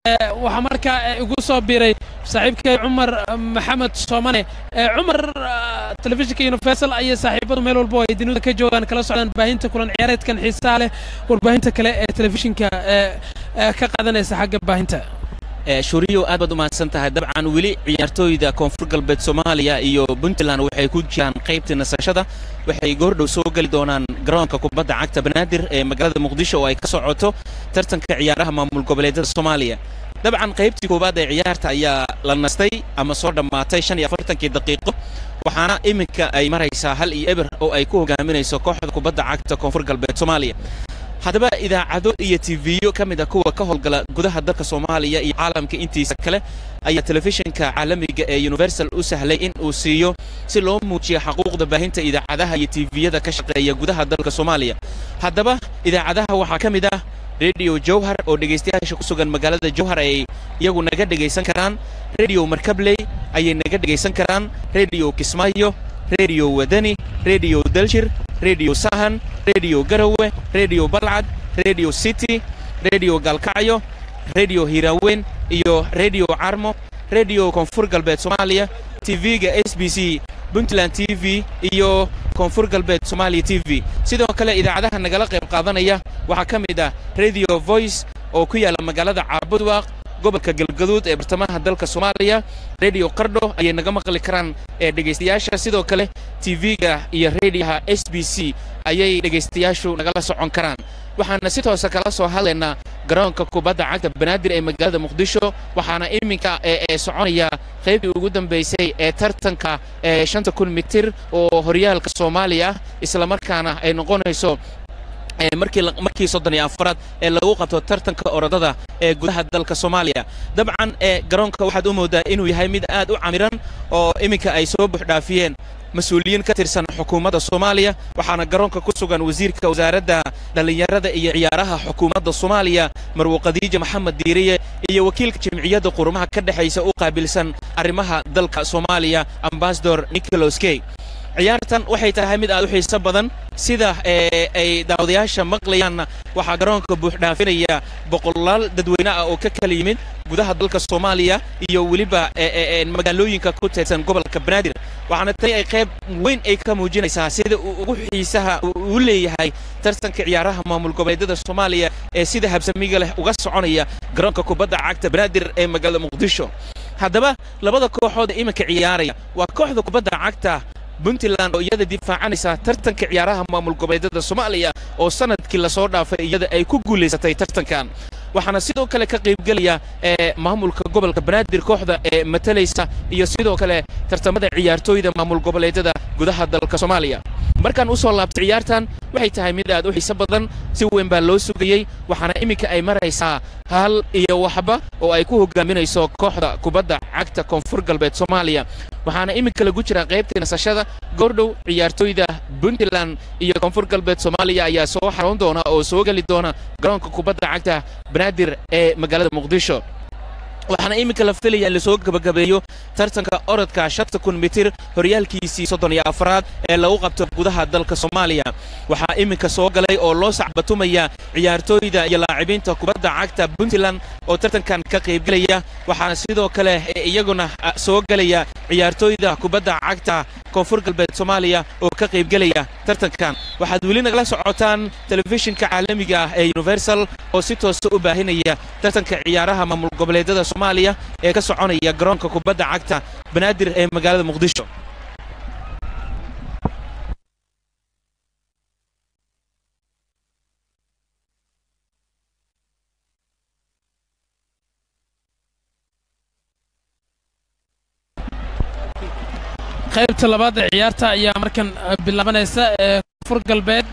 waxaa markaa igu soo biiray saaxiibkay cumar maxamed soomane cumar telefishinka universal ayay saaxiibadu meel walba oo ay dunida ka joogaan kala socdaan baahinta kulan ciyaareedkan xiisaha leh warbaahinta kale ee telefishinka ka qaadanaysa xagga baahinta shuriyo aad baad u mahadsan tahay dabcan weli ciyaartooyda koonfur galbeed soomaaliya iyo puntland waxay ku jiraan qaybtii nasashada waxay goordhow soo geli doonaan garoonka kubadda cagta banaadir ee magaalada muqdisho oo ay ka socoto tartanka ciyaaraha maamul goboleedyada soomaaliya dabcan qaybtii koowaad ee ciyaarta ayaa la nastay ama soo dhammaatay shan iyo afartankii daqiiqo waxaana iminka ay maraysaa hal iyo eber oo ay ku hogaaminayso kooxda kubadda cagta koonfur galbeed soomaaliya haddaba idaacado iyo tiviyo ka mid a kuwa ka howlgala gudaha dalka soomaaliya iyo caalamka intiisa kale ayaa telefishinka caalamiga ee universal u sahlay in uu siiyo si loo muujiyo xaquuqda baahinta idaacadaha iyo tiviyada ka shaqeeya gudaha dalka soomaaliya haddaba idaacadaha waxaa ka mid ah rediyo jowhar oo dhegaystayaasha ku sugan magaalada jowhar ay iyagu naga dhegaysan karaan rediyo markabley ayay naga dhegaysan karaan rediyo kismaayo rediyo wadani rediyo daljir rediyo sahan rediyo garowe rediyo balcad rediyo city rediyo gaalkacyo rediyo hiiraaweyn iyo rediyo carmo rediyo koonfur galbeed soomaaliya tv-ga s b c puntland t v iyo koonfur galbeed soomaaliya t v sidoo kale idaacadaha nagala qayb qaadanaya waxaa ka mid ah rediyo voice oo ku yaalla magaalada caabudwaaq gobolka galgaduud ee bartamaha dalka soomaaliya rediyo qardho ayay naga maqli karaan ee dhegaystayaasha sidoo kale tv-ga iyo rediyaha s b c ayay dhegaystayaashu nagala socon karaan waxaana si toosa kala soo hadlaynaa garoonka kubadda cagta banaadir ee magaalada muqdisho waxaana iminka ee soconaya qaybtii ugu dambaysay ee tartanka ee shanta kun mitir oo horyaalka soomaaliya ah islamarkaana ay noqonayso markii soddon iyo afaraad ee lagu qabto tartanka orodada ee gudaha dalka soomaaliya dabcan ee garoonka waxaad u moodaa inuu yahay mid aad u camiran oo iminka ay soo buuxdhaafiyeen mas-uuliyiin ka tirsan xukuumadda soomaaliya waxaana garoonka ku sugan wasiirka wasaaradda dhallinyarada iyo ciyaaraha xukuumadda soomaaliya marwo khadiija maxamed diiriye iyo wakiilka jamciyadda qurumaha ka dhexaysa u qaabilsan arrimaha dalka soomaaliya ambasador nicholas key ciyaartan waxay tahay mid aad u xiiso badan sida ay daawadayaasha maqlayaanna waxaa garoonka buuxdhaafinaya boqolaal dadweyne ah oo ka kala yimid gudaha dalka soomaaliya iyo weliba magaalooyinka ku teedsan gobolka banaadir waxaana tani ay qayb weyn ay ka muujinaysaa sida uu ugu xiisaha u leeyahay tartanka ciyaaraha maamul goboleedyada soomaaliya ee sida habsamiga leh uga soconaya garoonka kubadda cagta banaadir ee magaalada muqdisho haddaba labada kooxood ee iminka ciyaaraya waa kooxda kubadda cagta puntland oo iyada difaacanaysa tartanka ciyaaraha maamul goboleedyada soomaaliya oo sanadkii lasoo dhaafay iyada ay ku guulaysatay tartankan waxaana sidoo kale ka qaybgelaya ee maamulka gobolka banaadir kooxda ee matalaysa iyo sidoo kale tartamada ciyaartooyda maamul goboleedyada gudaha dalka soomaaliya markaan u soo laabtay ciyaartan waxay tahay mid aad u xiiso badan si weyn baa loo sugayey waxaana iminka ay maraysaa hal iyo waxba oo ay ku hogaaminayso kooxda kubadda cagta koonfur galbeed soomaaliya waxaana iminka lagu jiraa qaybtii nasashada goordhow ciyaartooyda puntland iyo koonfur galbeed soomaaliya ayaa soo xaroon doona oo soo geli doona garoonka kubadda cagta banaadir ee magaalada muqdisho waxaana iminka la filaya in lasoo gabagabeeyo tartanka orodka shanta kun mitir horyaalkiisii soddon iyo afraad ee lagu qabto gudaha dalka soomaaliya waxaa iminka soo galay oo loo sacbatumaya ciyaartooyda iyo laacibiinta kubadda cagta puntland oo tartankan ka qaybgelaya waxaana sidoo kale iyaguna soo gelaya ciyaartooyda kubadda cagta koonfur galbeed soomaaliya oo ka qaybgelaya tartankan waxaad weli nagala socotaan telefishinka caalamiga ah ee universal oo si toosa u baahinaya tartanka ciyaaraha maamul goboleedyada soomaaliya ee ka soconaya garoonka kubadda cagta banaadir ee magaalada muqdisho qaybta labaad ee ciyaarta ayaa markan bilaabanaysa ee koonfur galbeed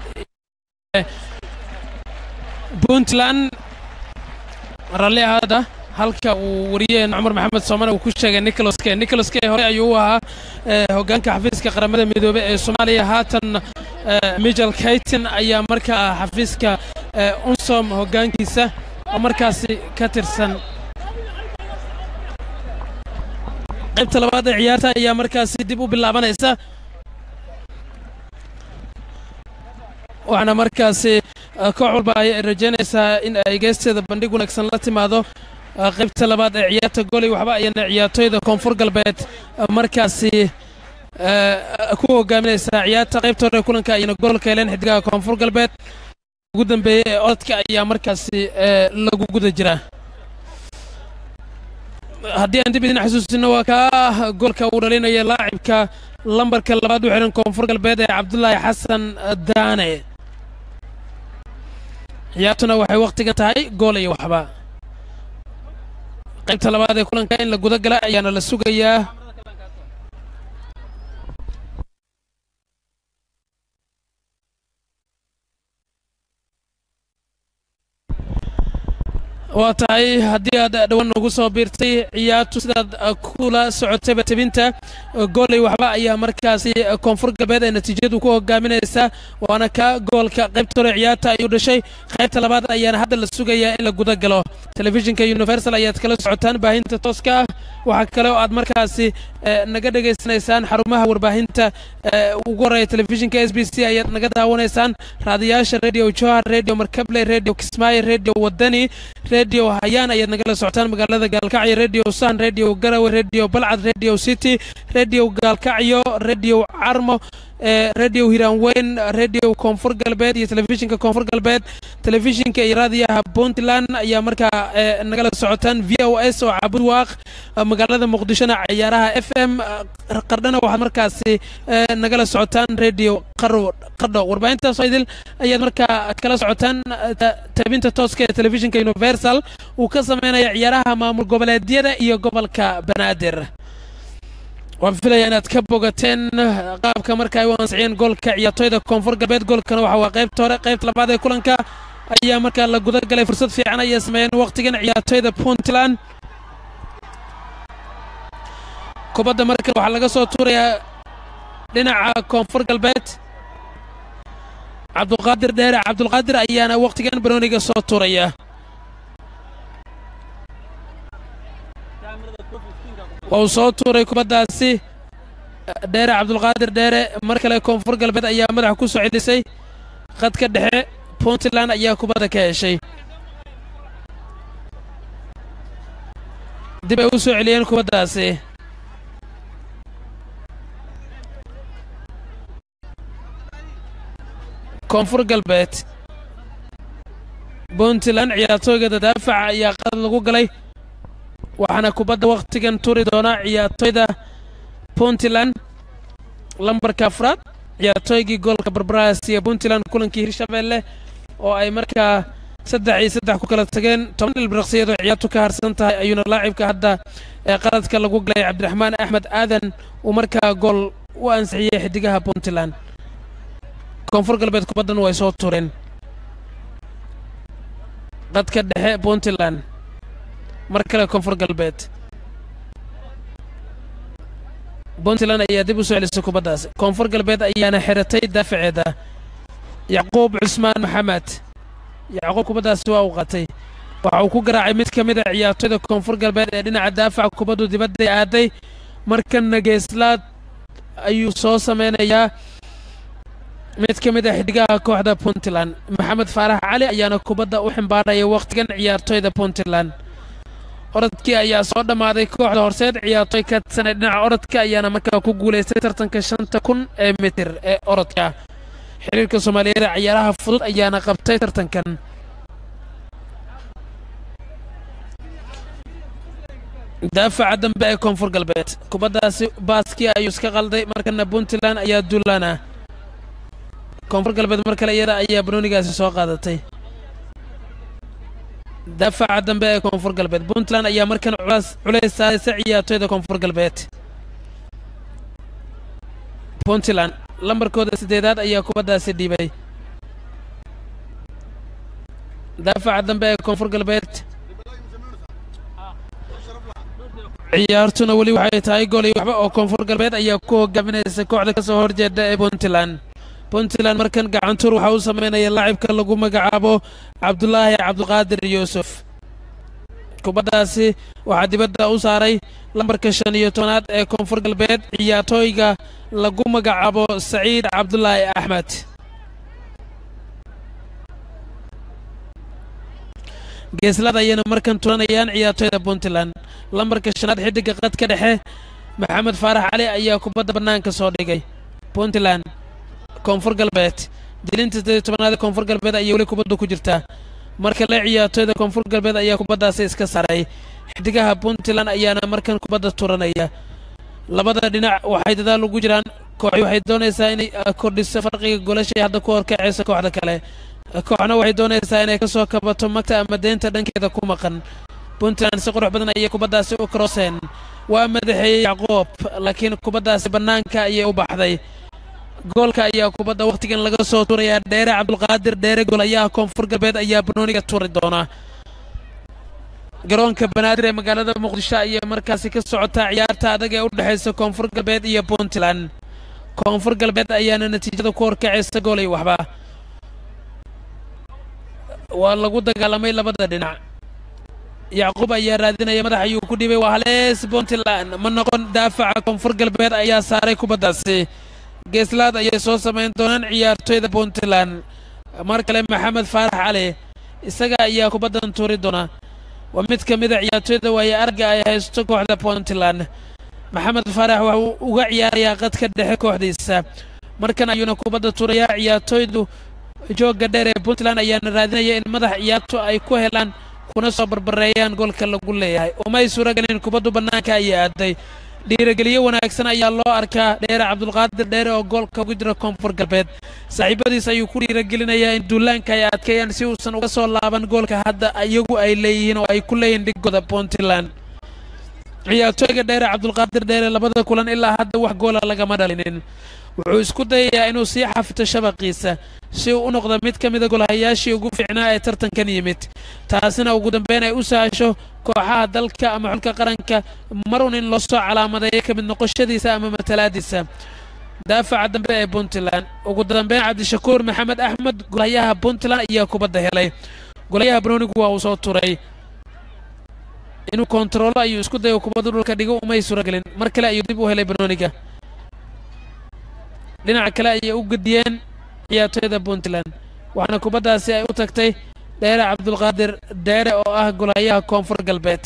puntland ralli ahaada halka uu wariyeen cumar maxamed soomane uu ku sheegay nicholas key nicholas key hore ayuu u ahaa hoggaanka xafiiska qaramada midoobey ee soomaaliya haatan michel kayton ayaa markaa xafiiska unsom hoggaankiisa oo markaasi ka tirsan qaybta labaad ee ciyaarta ayaa markaasi dib u bilaabanaysa waxaana markaasi koox walba ay rajaynaysaa in ay geesteeda bandhig wanaagsan la timaado qaybta labaad ee ciyaarta goley waxba ayana ciyaartooyda koonfur galbeed markaasi ku hogaaminaysaa ciyaarta qaybta hore kulanka ayana goolka heleen xidigaha koonfur galbeed ugu dambeeyey ee orodka ayaa markaasi lagu guda jiraa haddii aan dib idin xasuusino waa kaa goolka uu dhalinaya laacibka lambarka labaad u xihan koonfur galbeed ee cabdulaahi xasan daane ciyaartuna waxay wakhtigan tahay gool iyo waxba qaybta labaad ee kulanka in la guda gala ayaana la sugayaa waa tahay haddii aad dhowaan ugu soo biirtay ciyaartu sidaad kula socotayba tebinta gooley waxba ayaa markaasi koonfur galbeed ee natiijadu ku hogaaminaysa waana ka goolka qaybta hore ciyaarta ayuu dhashay qaybta labaad ayaana hadda la sugayaa in la guda galo telefishinka universal ayaad kala socotaan baahinta tooska ah waxaa kale oo aad markaasi naga dhegaysanaysaan xarumaha warbaahinta ugu horreeya telefishinka s b c ayaad naga daawanaysaan raadiyaasha radio johar radio markable radio kismaayo radio wadani radio hayaan ayaad nagala socotaan magaalada gaalkacyo radio san radio garawe radio balcad radio city radio gaalkacyo radio carmo radio hiraanweyn radio koonfur galbeed iyo telefishinka koonfur galbeed telefishinka iyo raadiyaha puntland ayaa markaa nagala socotaan v o s oo cabud waaq magaalada muqdishona ciyaaraha f m qardhana waxaad markaasi nagala socotaan radio qardho warbaahintaasoo idil ayaad markaa kala socotaan tabinta tooska ee telefishinka universal uu ka sameynaya ciyaaraha maamul goboleedyada iyo gobolka banaadir waan filaya inaad ka bogateen qaabka marka ay u ansixiyeen goolka ciyaartooyda koonfur galbeed goolkana waxa waa qaybta hore qaybta labaad ee kulanka ayaa markaa la guda galay fursad fiican ayay sameeyeen wakhtigan ciyaartooyda puntland kubadda markan waxaa laga soo tuurayaa dhinaca koonfur galbeed cabdulqaadir dheere cabdulqaadir ayaana wakhtigan banooniga soo tuuraya waa uu soo tuuray kubaddaasi dheere cabdulqaadir dheere mar kale koonfur galbeed ayaa madaxa ku soo celisay khadka dhexe puntland ayaa kubadda ka heshay dib ay u soo celiyeen kubaddaasi koonfur galbeed puntland ciyaartooygeeda daafaca ayaa qad lagu galay waxaana kubadda wakhtigan turi doona ciyaartooyda puntland lambarka afraad ciyaartooygii goolka barbaraasiya puntland kulankii hirshabeelle oo ay markaa saddex iyo saddex ku kala tageen toban ilbiraqsiyeed oo ciyaartu ka harsan tahay ayuuna laacibka hadda ee qaladka lagu galay cabdiraxmaan axmed aadan uu markaa gool u ansixiyey xidigaha puntland koonfur galbeed kubaddan way soo tureen qadka dhexe puntland mar kale koonfur galbeed puntland ayaa dib u soo celisay kubaddaas koonfur galbeed ayaana xiratay daafaceeda yacquub cusmaan maxamed yacquub kubaddaasi waa uu qatay waxa uu ku garaacay mid ka mid a ciyaartooyda koonfur galbeed ee dhinaca daafaca kubaddu dibadday aaday markana geeslaad ayuu soo sameynayaa mid ka mid a xidigaha kooxda puntland maxamed faarax cali ayaana kubadda u ximbaaraya wakhtigan ciyaartooyda puntland orodkii ayaa soo dhammaaday kooxda horseed ciyaartooy ka tirsanay dhinaca orodka ayaana markaa ku guulaystay tartanka shanta kun ee mitir ee orodka xiriirka soomaaliyeed ee ciyaaraha fudud ayaana qabtay tartankan daafaca dambe ee koonfur galbeed kubaddaasi baaskii ayuu iska qalday markana puntland ayaa duulaana koonfur galbeed mar kale iyada ayaa banoonigaasi soo qaadatay daafaca dambe ee koonfur galbeed puntland ayaa markan culays saaraysa ciyaartooyda koonfur galbeed puntland lambarkooda siddeedaad ayaa kubaddaasi dhiibay daafaca dambe ee koonfur galbeed ciyaartuna weli waxay tahay gool iyo waxba oo koonfur galbeed ayaa ku hogaaminaysa kooxda ka soo horjeeda ee puntland puntland markan gacantuur waxaa u sameynaya laacibka lagu magacaabo cabdulaahi cabdiqaadir yuusuf kubaddaasi waxaa dibadda u saaray lambarka shan iyo tobanaad ee koonfur galbeed ciyaartooyga lagu magacaabo saciid cabdulaahi axmed geeslada ayayna markan turanayaan ciyaartoyda puntland lambarka shanaad xidiga qadka dhexe maxamed faarax cali ayaa kubadda bannaanka soo dhigay puntland koonfur galbeed dilinta sideed tobanaad ee koonfur galbeed ayay weli kubaddu ku jirtaa marka le ciyaartoyda koonfur galbeed ayaa kubaddaasi iska saray xidigaha puntland ayaana markan kubadda turanaya labada dhinac waxay dadaal ugu jiraan kooxi waxay doonaysaa inay kordhiso farqiga golashay hadda ku horkacaysa kooxda kale kooxna waxay doonaysaa inay ka soo kabato magta ama deynta dhankeeda ku maqan puntland si qurux badan ayay kubaddaasi u karooseen waa madaxeeyey yacquub laakiin kubaddaasi bannaanka ayay u baxday goolka ayaa kubadda wakhtigan laga soo tuurayaa dheere cabdulqaadir dheere golayaha koonfur galbeed ayaa banooniga tuuri doona garoonka banaadir ee magaalada muqdisho ayay markaasi ka socotaa ciyaarta adag ee u dhexaysa koonfur galbeed iyo puntland koonfur galbeed ayaana natiijada ku horkacaysa goolay waxba waa lagu dagaalamay labada dhinac yacquub ayaa raadinaya madax ayuu ku dhibay waa halees puntland ma noqon daafaca koonfur galbeed ayaa saaray kubaddaasi geeslaad ayay soo samayn doonaan ciyaartoyda puntland mar kale maxamed faarax cali isaga ayaa kubaddan tuuri doona waa mid ka mida ciyaartoyda waaye arga ay haysto kooxda puntland maxamed faarax waxuu uga ciyaarayaa qadka dhexe kooxdiisa markan ayuuna kubadda tuurayaa ciyaartoydu joogga dheer ee puntland ayaana raadinaya in madax ciyaartu ay ku helaan kuna soo barbareeyaan goolka lagu leeyahay umay suuragelin kubaddu bannaanka ayay aaday dhiirigeliyo wanaagsan ayaa loo arkaa dheere cabdulqaadir dheere oo goolka ugu jira koonfur galbeed saaxiibadiis ayuu ku dhiiragelinayaa in duulaanka ay adkeeyaan si uusan uga soo laaban goolka hadda iyagu ay leeyihiin oo ay ku leeyihiin dhigooda puntland ciyaartooyga dheere cabdulqaadir dheere labada kulan ilaa hadda wax goola lagama dhalinin wuxuu isku dayayaa inuu sii xafito shabaqiisa si uu u noqdo mid ka mida golhayaashii ugu fiicnaa ee tartankan yimid taasina ugu dambeyn ay u sahasho kooxaha dalka ama xulka qaranka marun in loo soo calaamadeeyo ka mid noqoshadiisa ama matalaadiisa daafaca dambe ee puntland ugu dambeyn cabdishakuur maxamed axmed golhayaha puntland ayaa kubadda helay golhayaha banoonigu waa uu soo turay inuu kontaroolo ayuu isku dayo kubaddu dhulka dhigo umay suuragelin mar kale ayuu dib u helay banooniga dhinaca kale ayay u gediyeen ciyaartoyda puntland waxaana kubaddaasi ay u tagtay dheere cabdulqaadir dheere oo ah golayaha koonfur galbeed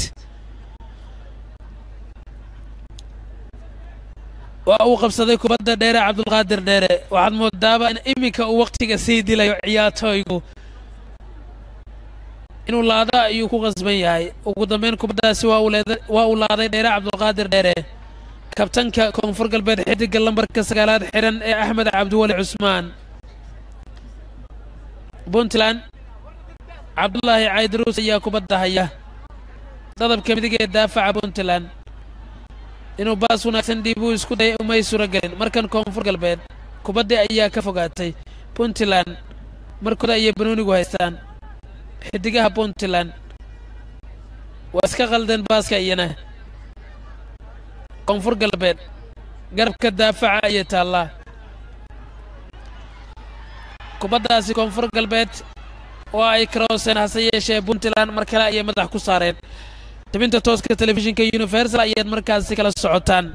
waa uu qabsaday kubadda dheere cabdulqaadir dheere waxaad moodaaba in iminka uu wakhtiga sii dilayo ciyaartooygu inuu laado ayuu ku qasban yahay ugu dambeyn kubaddaasi waa uu laaday dheere cabdulqaadir dheere kabtanka koonfur galbeed xidiga lambarka sagaalaad xiran ee axmed cabdiweli cusmaan puntland cabdulaahi caydaruus ayaa kubadda haya dadabka midig ee daafaca puntland inuu baas wanaagsan dhiibuu isku dayay umay suuragelin markan koonfur galbeed kubaddii ayaa ka fogaatay puntland markooda ayay banoonigu haystaan xidigaha puntland waa iska qaldeen baaska iyana koonfur galbeed garabka daafaca ayay taallaa kubaddaasi koonfur galbeed oo ay karooseen hase yeeshee puntland mar kale ayay madax ku saareen tabinta tooska telefishinka universal ayaad markaasi kala socotaan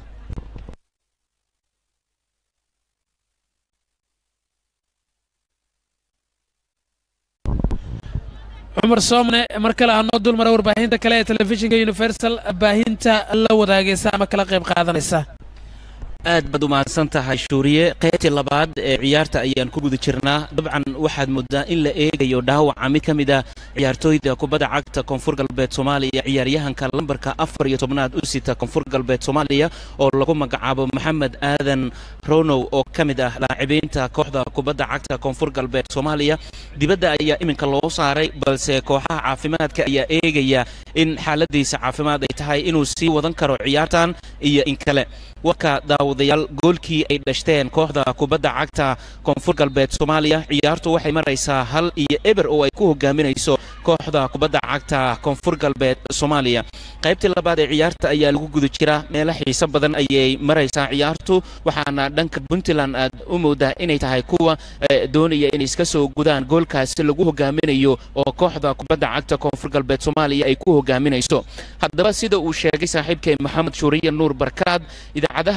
cumar soomne mar kale hanoo dul mara warbaahinta kale ee telefishinka universal baahinta la wadaagaysa ama kala qayb qaadanaysa aad baad u mahadsan tahay shuuriye qaybtii labaad ee ciyaarta ayaan ku guda jirnaa dabcan waxaad moodaa in la eegayo dhaawaca mid ka mid a ciyaartooyda kubadda cagta koonfur galbeed soomaaliya ciyaaryahanka lambarka afar iyo tobnaad u sita koonfur galbeed soomaaliya oo lagu magacaabo maxamed aadan ronow oo ka mid ah laacibiinta kooxda kubadda cagta koonfur galbeed soomaaliya dibadda ayaa iminka loo saaray balse kooxaha caafimaadka ayaa eegaya in xaaladiisa caafimaad ay tahay inuu sii wadan karo ciyaartan iyo in kale warka daawadayaal goolkii ay dhashteen kooxda kubadda cagta koonfur galbeed soomaaliya ciyaartu waxay maraysaa hal iyo eber oo ay ku hogaaminayso kooxda kubadda cagta koonfur galbeed soomaaliya qaybtii labaad ee ciyaarta ayaa lagu guda jira meelo xiiso badan ayay maraysaa ciyaartu waxaana dhanka puntland aad u moodaa inay tahay kuwa doonaya inay iska soo gudaan goolkaasi lagu hogaaminayo oo kooxda kubadda cagta koonfur galbeed soomaaliya ay ku hogaaminayso haddaba sida uu sheegay saaxiibkay maxamed shuuriye nuur barkaad idaacadaha ka qayb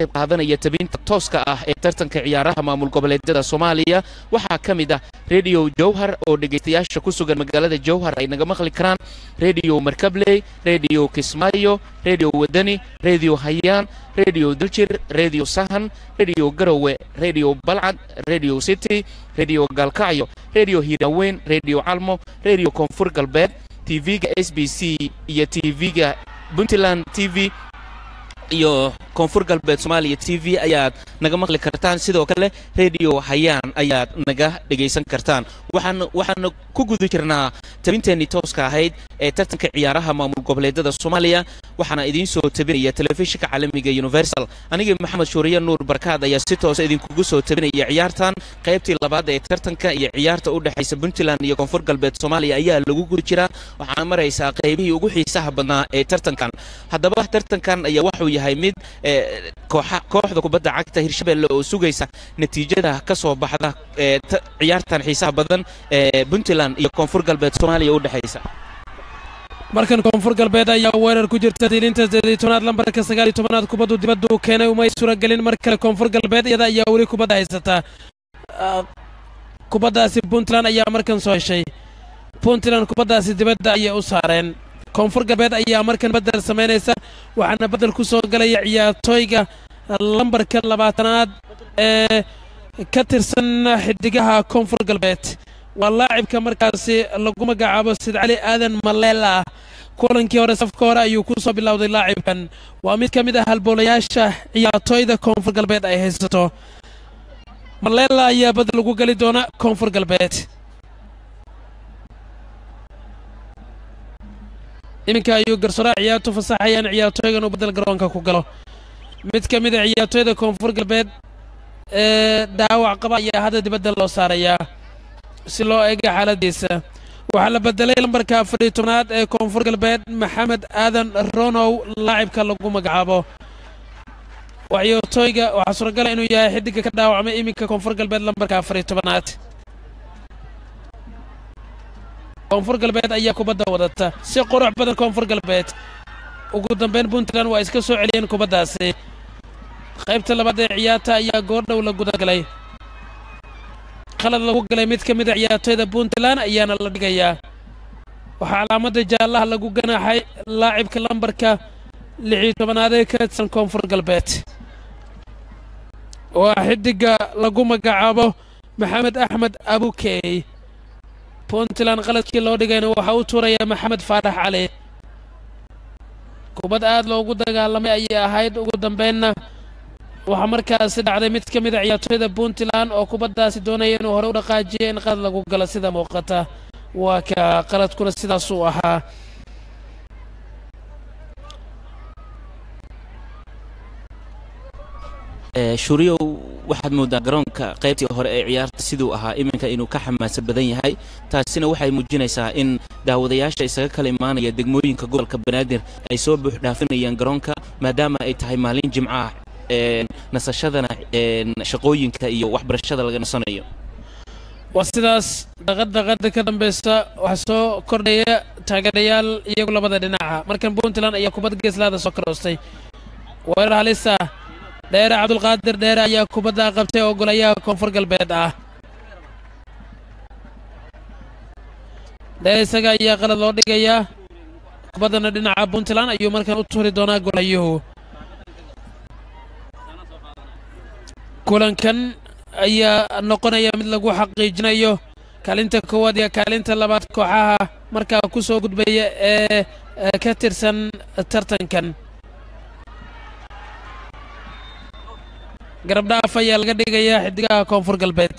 qayb qaadanaya tabinta tooska ah ee tartanka ciyaaraha maamul goboleedyada soomaaliya waxaa ka mid ah rediyo jowhar oo dhegaystayaasha ku sugan magaalada jowhar ay naga maqli karaan rediyo markabley rediyo kismaayo rediyo wadani rediyo hayaan rediyo daljir rediyo sahan rediyo garowe rediyo balcad rediyo city rediyo gaalkacyo rediyo hiiraaweyn rediyo calmo rediyo koonfur galbeed tv-ga s b c iyo tv-ga puntland t v iyo koonfur galbeed soomaaliya t v ayaad naga maqli kartaan sidoo kale rediyo hayaan ayaad naga dhegaysan kartaan waxaan waxaana ku guda jirnaa tabinteennii tooska ahayd ee tartanka ciyaaraha maamul goboleedyada soomaaliya waxaana idiin soo tabinaya telefishinka caalamiga universal anigii maxamed shuuriye nuur barkaad ayaa si toosa idinkugu soo tabinaya ciyaartan qaybtii labaad ee tartanka iyo ciyaarta u dhexaysa puntland iyo koonfur galbeed soomaaliya ayaa lagu guda jiraa waxaana maraysaa qaybihii ugu xiisaha badnaa ee tartankan haddaba tartankan ayaa waxuu yahay mid kooxda kubadda cagta hirshabelle oo sugaysa natiijada ka soo baxda ee ciyaartan xiisaha badan ee puntland iyo koonfur galbeed soomaaliya u dhexaysa markan koonfur galbeed ayaa weerar ku jirta diilinta sideed tobnaad lambarka sagaal iyo tobanaad kubaddu dibaddu keenay umay suuragelin mar kale koonfur galbeed iyada ayaa weli kubadda haysataa kubaddaasi puntland ayaa markan soo heshay puntland kubaddaasi dibadda ayay u saareen koonfur galbeed ayaa markan bedel samaynaysa waxaana bedel ku soo galaya ciyaartooyga lambarka labaatanaad ee ka tirsan xidigaha koonfur galbeed waa laacibka markaasi lagu magacaabo sid cali aadan maleela kulankii hore safka hore ayuu ku soo bilowday laacibkan waa mid ka mid ah halboolayaasha ciyaartooyda koonfur galbeed ay haysato maleela ayaa bedel ugu geli doona koonfur galbeed iminka ayuu garsooraha ciyaartu fasaxayaan ciyaartooygan uu bedel garoonka ku galo mid ka mid a ciyaartooyda koonfur galbeed ee dhaawac qaba ayaa hadda dibadda loo saarayaa si loo eega xaaladiisa waxaa la bedelay lambarka afariyo tobnaad ee koonfur galbeed maxamed aadan ronow laacibka lagu magacaabo ciyaartooyga waxaa suuragala inuu yahay xidiga ka dhaawacmay iminka koonfur galbeed lambarka afariyo tobnaad koonfur galbeed ayaa kubadda wadata si qurux badan koonfur galbeed ugu dambeyn puntland waa iska soo celiyeen kubaddaasi qaybta labaad ee ciyaarta ayaa goordhow la gudagalay qalad lagu galay mid ka mid a ciyaartooyda puntland ayaana la dhigayaa waxaa calaamadda jaallaha lagu ganaaxay laacibka lambarka lixiyo tobanaad ee ka tirsan koonfur galbeed waa xidiga lagu magacaabo maxamed axmed abukey puntland qaladkii loo dhigayna waxaa u tuuraya maxamed faarax cali kubad aad loogu dagaalamay ayay ahayd ugu dambeynna waxaa markaasi dhacday mid ka mid a ciyaartooyda puntland oo kubaddaasi doonaya inuu hore u dhaqaajiyo in qalad lagu galo sida muuqata waa ka qaladkuna sidaasuu ahaa shuriyow waxaad moodaa garoonka qaybtii hore ee ciyaarta siduu ahaa iminka inuu ka xamaasa badan yahay taasina waxay muujinaysaa in daawadayaasha isaga kala imaanaya degmooyinka gobolka banaadir ay soo buuxdhaafinayaan garoonka maadaama ay tahay maalin jimco ah nasashadana shaqooyinka iyo waxbarashada laga nasanayo waa sidaas daqadaqada ka dambaysa waxaa soo kordhaya taageerayaal iyagu labada dhinaca markan puntland ayaa kubad geeslaada soo karoostay weerar halisa dheere cabdulqaadir dheere ayaa kubadda qabtay oo golayaha koonfur galbeed ah dheere isaga ayaa qalad loo dhigayaa kubaddana dhinaca puntland ayuu markan u turi doonaa golayuhu kulankan ayaa noqonaya mid lagu xaqiijinayo kaalinta koowaad iyo kaalinta labaad kooxaha markaa ku soo gudbaya ee ka tirsan tartankan garabdhaaf ayaa laga dhigayaa xidigaha koonfur galbeed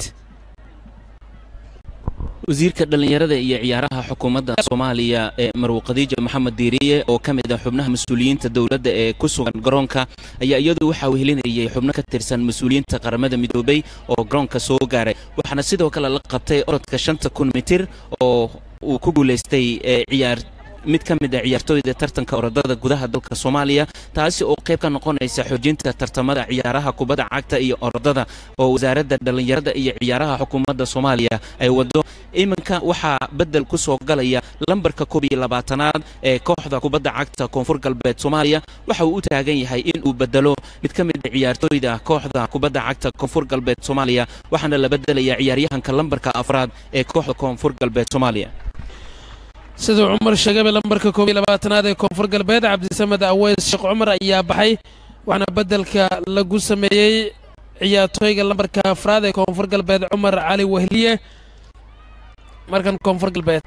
wasiirka dhallinyarada iyo ciyaaraha xukuumadda soomaaliya ee marwo khadiija maxamed diiriye oo ka mid ah xubnaha mas-uuliyiinta dowladda ee ku sugan garoonka ayaa iyadu waxaa wehelinayay xubno ka tirsan mas-uuliyiinta qaramada midoobay oo garoonka soo gaaray waxaana sidoo kale la qabtay orodka shanta kun mitir oo uu ku guulaystay ciyaar mid ka mid a ciyaartooyda tartanka orodada gudaha dalka soomaaliya taasi oo qayb ka noqonaysa xoojinta tartamada ciyaaraha kubadda cagta iyo orodada oo wasaaradda dhallinyarada iyo ciyaaraha xukuumadda soomaaliya ay wado iminka waxaa beddel ku soo galaya lambarka koob iyo labaatanaad ee kooxda kubadda cagta koonfur galbeed soomaaliya waxa uu u taagan yahay in uu bedelo mid ka mid a ciyaartooyda kooxda kubadda cagta koonfur galbeed soomaaliya waxaana la bedelayaa ciyaaryahanka lambarka afraad ee kooxda koonfur galbeed soomaaliya siduu cumar sheegayba lambarka koob iyo labaatanaad ee koonfur galbeed cabdisamed aweys sheekh cumar ayaa baxay waxaana beddelka lagu sameeyey ciyaartooyga lambarka afraad ee koonfur galbeed cumar cali wehliye markan koonfur galbeed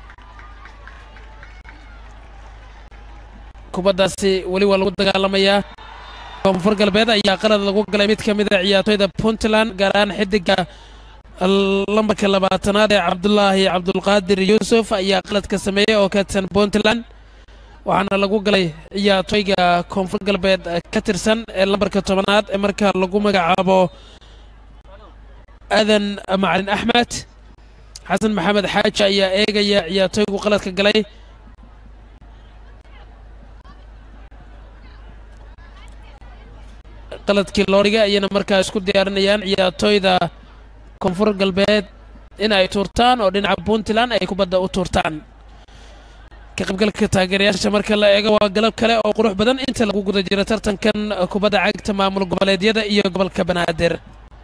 kubaddaasi weli waa lagu dagaalamayaa koonfur galbeed ayaa qalad lagu galay mid ka mid a ciyaartooyda puntland gaar ahaan xidiga lambarka labaatanaad ee cabdulaahi cabdulqaadir yuusuf ayaa qaladka sameeyey oo ka tirsan puntland waxaana lagu galay ciyaartooyga koonfur galbeed ka tirsan ee lambarka tobanaad ee marka lagu magacaabo aadan macalin axmed xasan maxamed xaaji ayaa eegaya ciyaartooygu qaladka galay qaladkii loo dhigay ayayna markaa isku diyaarinayaan ciyaartooyda koonfur galbeed in ay tuurtaan oo dhinaca puntland ay kubadda u tuurtaan ka qaybgalka taageerayaasha marka la eego waa galab kale oo qurux badan inta lagu guda jiro tartankan kubadda cagta maamul goboleedyada iyo gobolka banaadir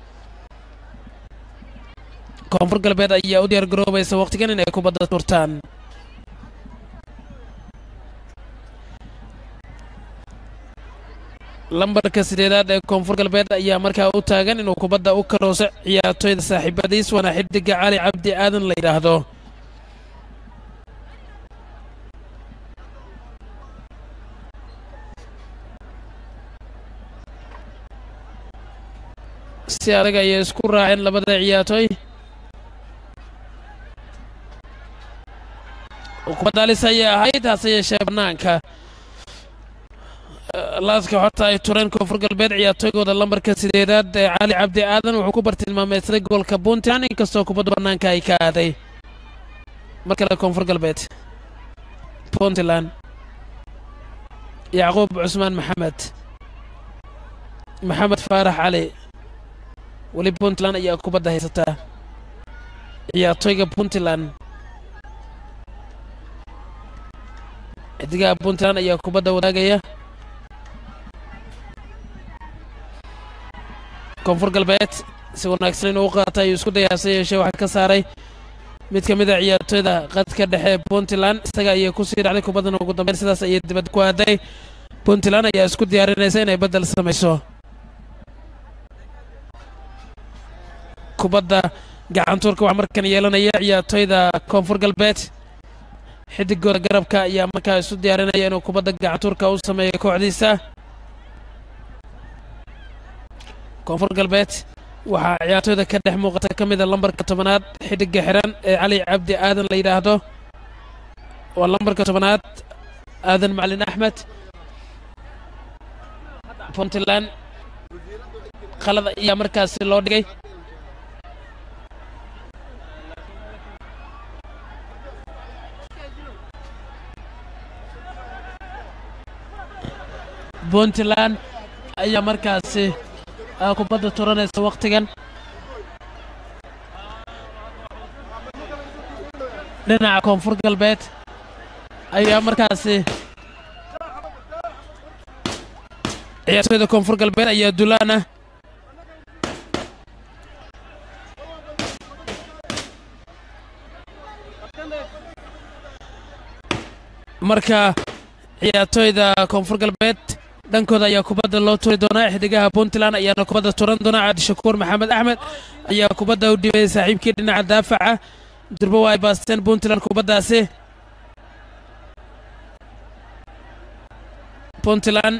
koonfur galbeed ayaa u diyaar garoobaysa wakhtigan in ay kubadda tuurtaan lambarka sideedaad ee koonfur galbeed ayaa markaa u taagan inuu kubadda u karooso ciyaartooyda saaxiibadiis waana xidiga cali cabdi aadan la yidhaahdo si adag ayay isku raaceen labada ciyaartooy kubadaalis ayay ahayd hase yeeshee bannaanka laaska horta ay tureen koonfur galbeed ciyaartooygooda lambarka sideedaad ee cali cabdi aadan wuxuu ku bartilmaameysaday gobolka puntland inkastoo kubadda bannaanka ay ka aaday mar kale koonfur galbeed puntland yacquub cusmaan maxamed maxamed faarax cali weli puntland ayaa kubadda haysataa ciyaartooyga puntland xidigaha puntland ayaa kubadda wadaagaya koonfur galbeed si wanaagsan inuu u qaata ayuu isku daya hase yeeshee waxaa ka saaray mid ka mid a ciyaartooyda qadka dhexe ee puntland isaga ayay kusii dhacday kubaddana ugu dambeyn sidaas ayay dibad ku aaday puntland ayaa isku diyaarinaysa inay beddel samayso kubadda gacantuurka waxaa markan yeelanaya ciyaartooyda koonfur galbeed xidigooda garabka ayaa markaa isu diyaarinaya inuu kubadda gacantuurka u sameeyo kooxdiisa koonfur galbeed waxaa ciyaartooyda ka dhex muuqata ka mida lambarka tobanaad xidiga xiran ee cali cabdi aadan la yidhaahdo waa lambarka tobanaad aadan macalin axmed puntland qalad ayaa markaasi loo dhigay puntland ayaa markaasi kubadda turanaysa wakhtigan dhinaca koonfur galbeed ayaa markaasi ciyaartooyda koonfur galbeed ayaa dulaan ah marka ciyaartooyda koonfur galbeed dhankooda ayaa kubadda loo turi doonaa xidigaha puntland ayaana kubadda turan doonaa cabdishakuur maxamed axmed ayaa kubadda u dhibay saaxiibkii dhinaca daafaca durbo waa ay baasteen puntland kubaddaasi puntland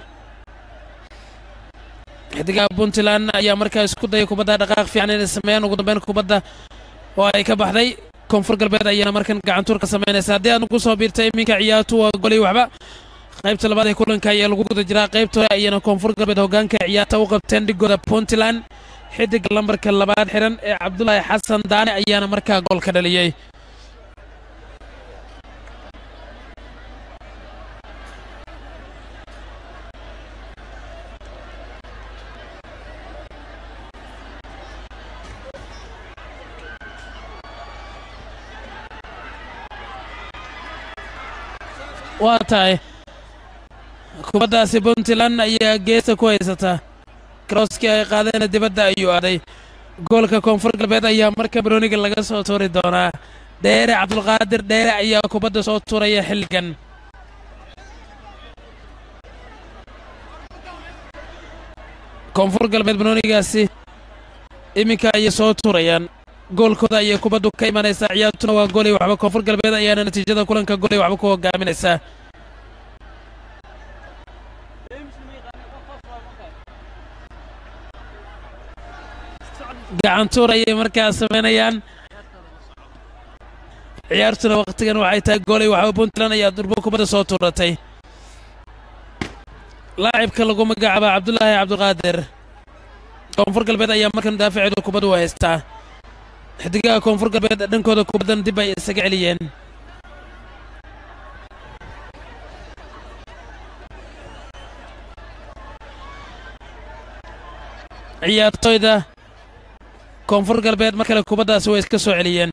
xidigaha puntland ayaa markaa isku daya kubadda dhaqaaq fiican inay sameeyaan ugu dambeyn kubadda oo ay ka baxday koonfur galbeed ayaana markan gacantuur ka samaynaysa haddii aad nagu soo biirtay iminka ciyaartu waa golay waxba qaybta labaad ee kulanka ayaa lagu guda jiraa qaybta hore ayana koonfur galbeed hoggaanka ciyaarta u qabteen dhigooda puntland xidiga lambarka labaad xiran ee cabdulaahi xasan daane ayaana markaa gool ka dhaliyey waa tahay kubaddaasi puntland ayaa geesta ku haysata krooskii ay qaadeenna dibadda ayuu aaday goolka koonfur galbeed ayaa marka barooniga laga soo tuuri doonaa dheere cabdulqaadir dheere ayaa kubadda soo tuuraya xilligan koonfur galbeed baroonigaasi iminka ayay soo tuurayaan goolkooda ayay kubaddu ka imanaysaa ciyaartuna waa goolay waxba koonfur galbeed ayaana natiijada kulanka goolay waxba ku hogaaminaysaa gacantuur ayay markaa samaynayaan ciyaartuna wakhtigan waxay tahay goolay waxba puntland ayaa durbo kubadda soo tuuratay laacibka lagu magacaaba cabdulaahi cabdiqaadir koonfur galbeed ayaa markan daafaceedu kubaddu u haystaa xidigaha koonfur galbeed dhankooda kubaddan dib ay isaga celiyeen ciyaartoyda koonfur galbeed mar kale kubaddaasi way iska soo celiyeen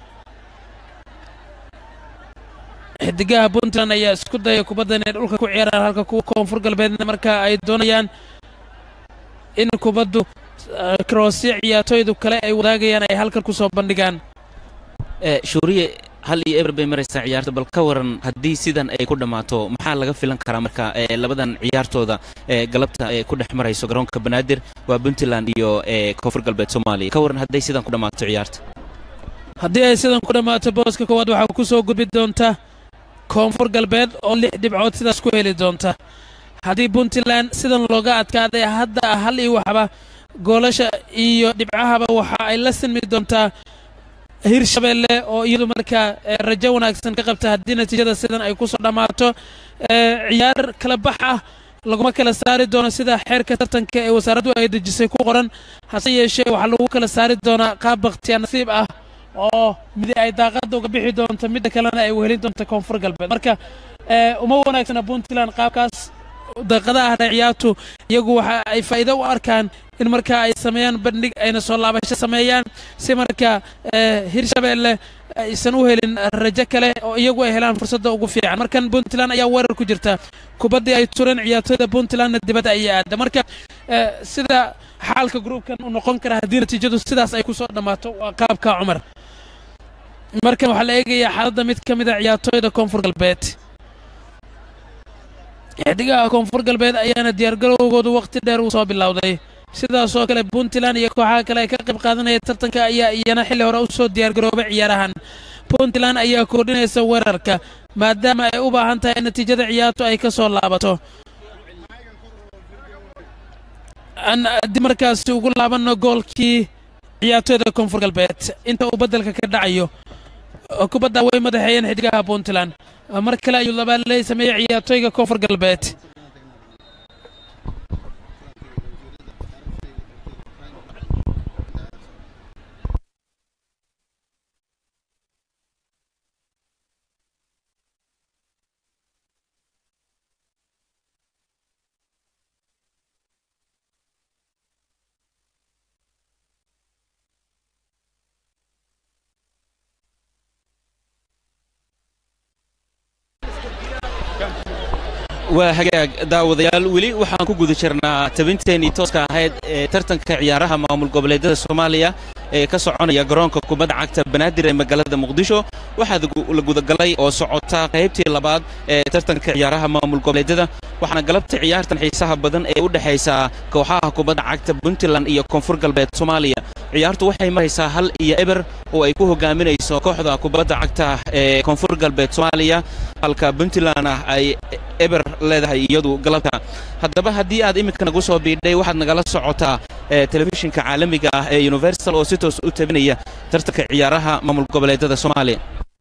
xidigaha puntland ayaa isku daya kubadda inay dhulka ku ciyaaraan halka kuwa koonfur galbeedna markaa ay doonayaan in kubaddu kroosyo ciyaartoydu kale ay wadaagayaan ay halkan ku soo bandhigaan shuuriye hal iyo eber bay maraysaa ciyaarta bal ka waran haddii sidan ay ku dhammaato maxaa laga filan karaa marka labadan ciyaartooda ee galabta ee ku dhex marayso garoonka banaadir waa puntland iyo koonfur galbeed soomaaliya ka waran hadday sidan ku dhammaato ciyaarta haddii ay sidan ku dhammaato booska koowaad waxaa ku soo gudbi doonta koonfur galbeed oo lix dhibcood sidaas ku heli doonta haddii puntland sidan looga adkaaday hadda hal iyo waxba goolasha iyo dhibcahaba waxa ay la sinmi doontaa hirshabeelle oo iyadu markaa rajo wanaagsan ka qabta haddii natiijada sidan ay ku soo dhammaato ciyaar kala bax ah laguma kala saari doono sida xeerka tartanka ee wasaaraddu ay dejisay ku qoran hase yeeshee waxaa lagu kala saari doonaa qaab bakhtiyaa nasiib ah oo midi ay daaqadda uga bixi doonto midda kalena ay wehelin doonto koonfur galbeed marka uma wanaagsana puntland qaabkaas daaqadaha hare ciyaartu iyagu waxa ay faa'iido u arkaan in markaa ay sameeyaan bandhig ayna soo laabasho sameeyaan si markaa hirshabeelle aysan u helin rajo kale oo iyagu ay helaan fursadda ugu fiican markan puntland ayaa weerar ku jirta kubaddii ay tureen ciyaartooyda puntlandna dibadda ayay aada marka sida xaalka gruubkan u noqon kara haddii natiijadu sidaas ay ku soo dhammaato waa qaabka cumar markan waxaa la eegayaa xaaladda mid ka mid a ciyaartooyda koonfur galbeed xidigaha koonfur galbeed ayaana diyaargarowgoodu wakhti dheer uu soo bilowday sidaasoo kale puntland iyo kooxaha kale ay ka qayb qaadanaya tartanka ayaa iyana xilli hore u soo diyaargaroobay ciyaarahan puntland ayaa kordhinaysa weerarka maadaama ay u baahan tahay in natiijada ciyaartu ay ka soo laabato aan dib markaasi ugu laabanno goolkii ciyaartooyda koonfur galbeed inta uu beddelka ka dhacayo kubadda way madaxeeyeen xidigaha puntland mar kale ayuu labaaley sameeyey ciyaartooyga koonfur galbeed waa hagaag daawadayaal weli waxaan ku guda jirnaa tabinteenii tooska ahayd ee tartanka ciyaaraha maamul goboleedyada soomaaliya ee ka soconaya garoonka kubadda cagta banaadir ee magaalada muqdisho waxaa la gudagalay oo socota qaybtii labaad ee tartanka ciyaaraha maamul goboleedyada waxaana galabta ciyaartan xiisaha badan ee u dhexaysaa kooxaha kubadda cagta puntland iyo koonfur galbeed soomaaliya ciyaartu waxay maraysaa hal iyo eber oo ay ku hogaaminayso kooxda kubadda cagta ee koonfur galbeed soomaaliya halka puntland ah ay eber leedahay iyadu galabta haddaba haddii aad iminka nagu soo biidhay waxaad nagala socotaa telefishinka caalamiga ah ee universal oo si toos u tabinaya tartanka ciyaaraha maamul goboleedyada soomaaliya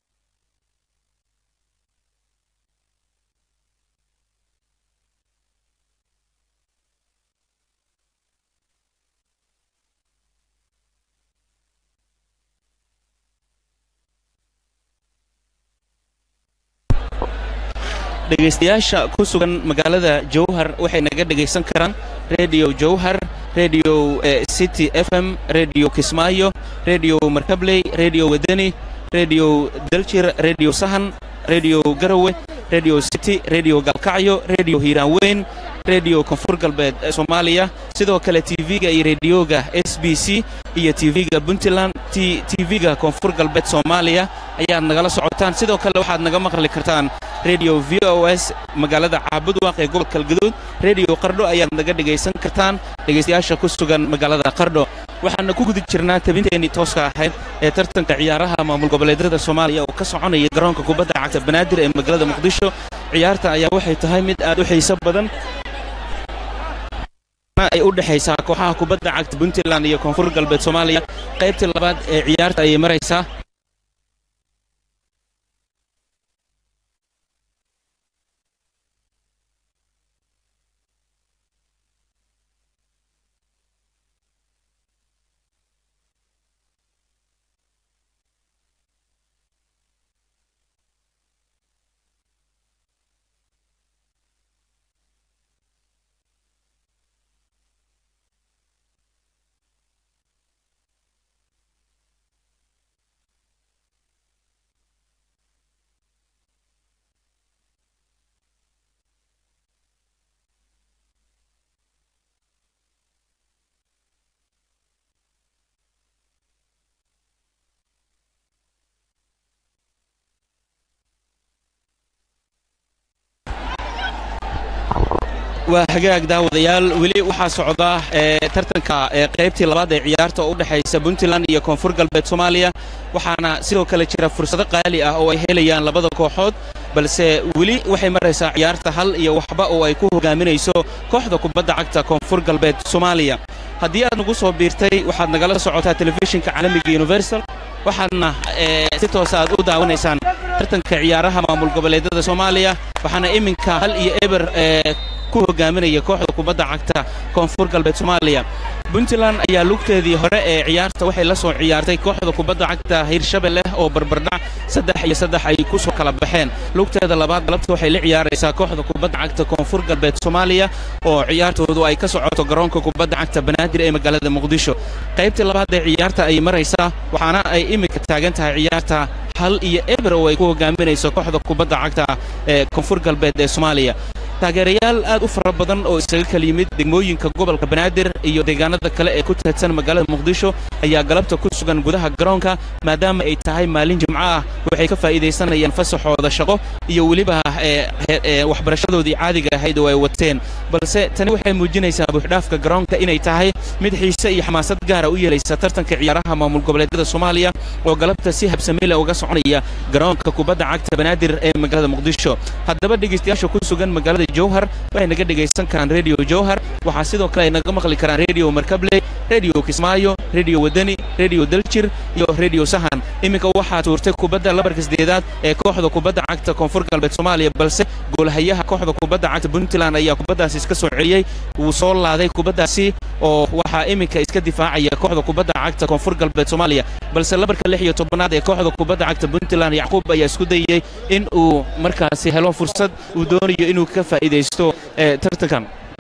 dhegaystayaasha ku sugan magaalada jowhar waxay naga dhegaysan karaan rediyo jowhar rediyo city f m rediyo kismaayo rediyo markabley rediyo wadani rediyo daljir rediyo sahan rediyo garowe radio city radio galkacyo radio hiiraanweyn radio koonfur galbeed ee soomaaliya sidoo kale tv-ga iyo rediyoga s b c iyo tv-ga puntland tv-ga koonfur galbeed soomaaliya ayaad nagala socotaan sidoo kale waxaad naga maqli kartaan radio v o s magaalada caabudwaaq ee gobolka galgaduud radio qardho ayaad naga dhegaysan kartaan dhegaystayaasha ku sugan magaalada qardho waxaana ku guda jirnaa tabinteennii tooska ahayd ee tartanka ciyaaraha maamul goboleedyada soomaaliya oo ka soconaya garoonka kubadda cagta banaadir ee magaalada muqdisho ciyaarta ayaa waxay tahay mid aad u xiiso badan ay u dhexaysaa kooxaha kubadda cagta puntland iyo koonfur galbeed soomaaliya qaybtii labaad ee ciyaarta ayay maraysaa waa hagaag daawadayaal weli waxaa socda tartanka qaybtii labaad ee ciyaarta oo u dhexaysa puntland iyo koonfur galbeed soomaaliya waxaana sidoo kale jira fursado qaali ah oo ay helayaan labada kooxood balse weli waxay maraysaa ciyaarta hal iyo waxba oo ay ku hogaaminayso kooxda kubadda cagta koonfur galbeed soomaaliya haddii aad nagu soo biirtay waxaad nagala socotaa telefishinka caalamiga universal waxaadna si toosa aad u daawanaysaan tartanka ciyaaraha maamul goboleedyada soomaaliya waxaana iminka hal iyo eber ku hogaaminaya kooxda kubadda cagta koonfur galbeed soomaaliya puntland ayaa lugteedii hore ee ciyaarta waxay la soo ciyaartay kooxda kubadda cagta hirshabelle oo barbardhac saddex iyo saddex ay ku soo kala baxeen lugteeda labaad galabta waxay la ciyaaraysaa kooxda kubadda cagta koonfur galbeed soomaaliya oo ciyaartoodu ay ka socoto garoonka kubadda cagta banaadir ee magaalada muqdisho qaybtii labaad ee ciyaarta ayay maraysaa waxaana ay iminka taagan tahay ciyaarta hal iyo eber oo ay ku hogaaminayso kooxda kubadda cagta ee koonfur galbeed ee soomaaliya taageerayaal aad u fara badan oo isaga kala yimid degmooyinka gobolka banaadir iyo deegaanada kale ee ku teedsan magaalada muqdisho ayaa galabta ku sugan gudaha garoonka maadaama ay tahay maalin jimco ah waxay ka faa'iidaysanayaan fasaxooda shaqo iyo weliba waxbarashadoodii caadiga ahayd oo ay wateen balse tani waxay muujinaysaa buuxdhaafka garoonka inay tahay mid xiise iyo xamaasad gaara u yeelaysa tartanka ciyaaraha maamul goboleedyada soomaaliya oo galabta si habsamile uga soconaya garoonka kubadda cagta banaadir ee magaalada muqdisho haddaba dhegaystayaasha ku sugan magaalada jowhar waxay naga dhegaysan karaan redio jowhar waxaa sidoo kale ay naga maqli karaan redio markabley redio kismaayo redio wadani redio daljir iyo redio sahan iminka waxaa tuurtay kubadda labarka sideedaad ee kooxda kubadda cagta koonfur galbeed soomaaliya balse goolhayaha kooxda kubadda cagta puntland ayaa kubaddaasi iska soo celiyey wuu soo laaday kubaddaasi oo waxaa iminka iska difaacaya kooxda kubadda cagta koonfur galbeed soomaaliya balse labarka lix iyo tobanaad ee kooxda kubadda cagta puntland yacquub ayaa isku dayey in uu markaasi helo fursad uu doonayo inuu ka faa'iidaysto tartankan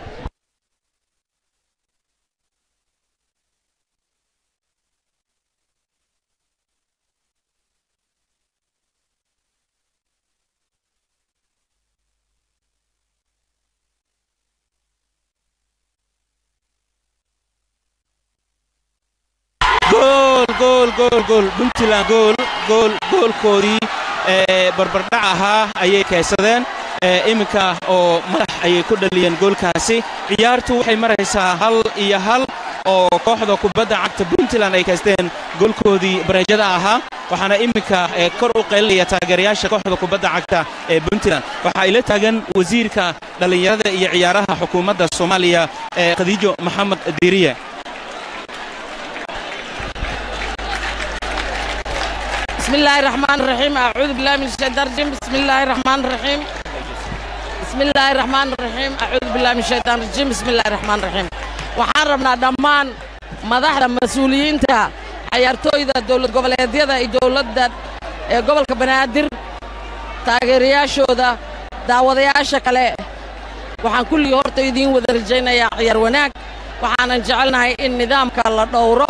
gool gool gool gool puntland gool gool goolkoodii ee barbardhac ahaa ayay kaysadeen iminka oo madax ayay ku dhaliyeen goolkaasi ciyaartu waxay maraysaa hal iyo hal oo kooxda kubadda cagta puntland ay kaysteen goolkoodii bareejada ahaa waxaana iminka kor u qaylinaya taageerayaasha kooxda kubadda cagta ee puntland waxaa ila taagan wasiirka dhallinyarada iyo ciyaaraha xukuumadda soomaaliya ee khadiijo maxamed diiriye بسم الله الرحمن الرحيم أعوذ بالله من الشيطان الرجيم بسم الله الرحمن الرحيم بسم الله الرحمن الرحيم أعوذ بالله من الشيطان الرجيم بسم الله الرحمن الرحيم waxaan rabnaa dhammaan madaxda mas-uuliyiinta cayaartooyda dowlad goboleedyada iyo dowladda ee gobolka banaadir taageerayaashooda daawadayaasha kale waxaan kulligii horta idiin wada rajaynayaa ciyaar wanaag waxaanan jecelnahay in nidaamka la dhowro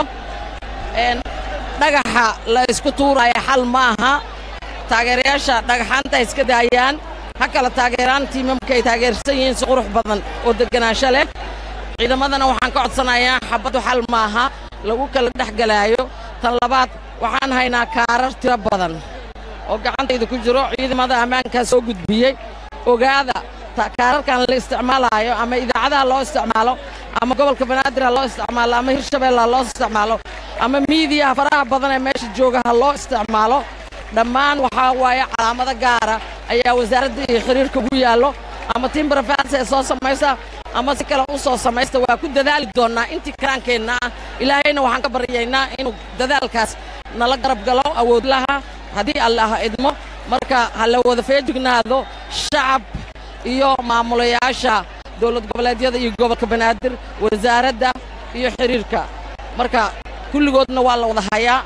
dhagaxa la isku tuuraayo xal ma aha taageerayaasha dhagaxaanta iska daayaan ha kala taageeraan tiimamka ay taageersan yihiin si qurux badan oo deganaansho leh ciidamadana waxaan ka codsanayaa xabaddu xal maaha lagu kala dhex galaayo tan labaad waxaan haynaa kaarar tiro badan oo gacantayda ku jiro ciidamada ammaankaa soo gudbiyey ogaada kaararkan la isticmaalaayo ama idaacadaha loo isticmaalo ama gobolka banaadir ha loo isticmaalo ama hirshabeelle ha loo isticmaalo ama miidiyaha faraha badan ee meesha jooga ha loo isticmaalo dhammaan waxaa waaye calaamado gaara ayaa wasaaradda iyo xiriirka ugu yaallo ama timbrafans ee soo samaysa ama si kale u soo samaysta waa ku dadaali doonnaa intii karaankeenna ah ilaahayna waxaan ka baryaynaa inuu dadaalkaas nala garab galo awoodlaha haddii allah idmo marka ha la wada feejignaado shacab iyo maamulayaasha dowlad goboleedyada iyo gobolka banaadir wasaaradda iyo xiriirka marka kulligoodna waa la wada hayaa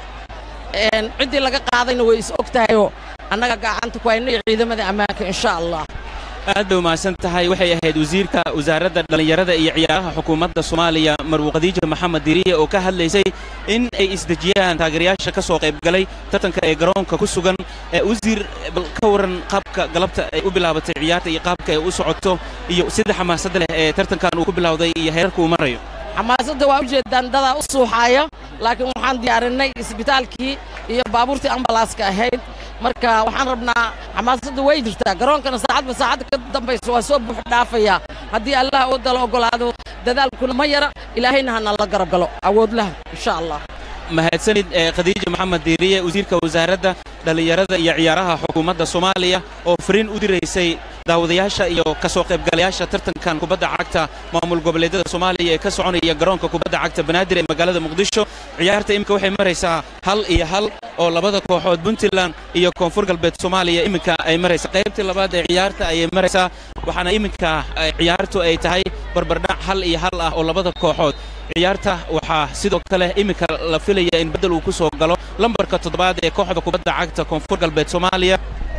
ciddii laga qaadayna way is og tahayoo annaga gacanta ku hayno iyo ciidamada ammaanka insha allah aad bay umahadsan tahay waxay ahayd wasiirka wasaaradda dhallinyarada iyo ciyaaraha xukuumadda soomaaliya marwo khadiija maxamed diriye oo ka hadlaysay in ay isdejiyaan taageerayaasha ka soo qaybgalay tartanka ee garoonka ku sugan wasiir bal ka waran qaabka galabta ay u bilaabatay ciyaarta iyo qaabka ay u socoto iyo sida xamaasadda leh ee tartankan uu ku bilowday iyo heerarka uu marayo xamaasadda waa ujeeddaan dadaa u suuxaaya laakiin waxaan diyaarinnay isbitaalkii iyo baabuurtii ambalaaska ahayd marka waxaan rabnaa xamaasadda way jirtaa garoonkana saacadba saacadda ka dambaysa waa soo buux dhaafayaa haddii allah oo dala oggolaado dadaalkuna ma yara ilaahayna hana la garab galo awoodlaha insha allah mahadsanid khadiija maxamed diiriye wasiirka wasaaradda dhallinyarada iyo ciyaaraha xukuumadda soomaaliya oo fariin u diraysay daawadayaasha iyo ka soo qaybgalayaasha tartankan kubadda cagta maamul goboleedyada soomaaliya ee ka soconaya garoonka kubadda cagta banaadir ee magaalada muqdisho ciyaarta iminka waxay maraysaa hal iyo hal oo labada kooxood puntland iyo koonfur galbeed soomaaliya iminka ay maraysaa qaybtii labaad ee ciyaarta ayay maraysaa waxaana iminka ciyaartu ay tahay barbardhac hal iyo hal ah oo labada kooxood ciyaarta waxaa sidoo kale iminka la filaya in beddel uu ku soo galo lambarka toddobaad ee kooxda kubadda cagta koonfur galbeed soomaaliya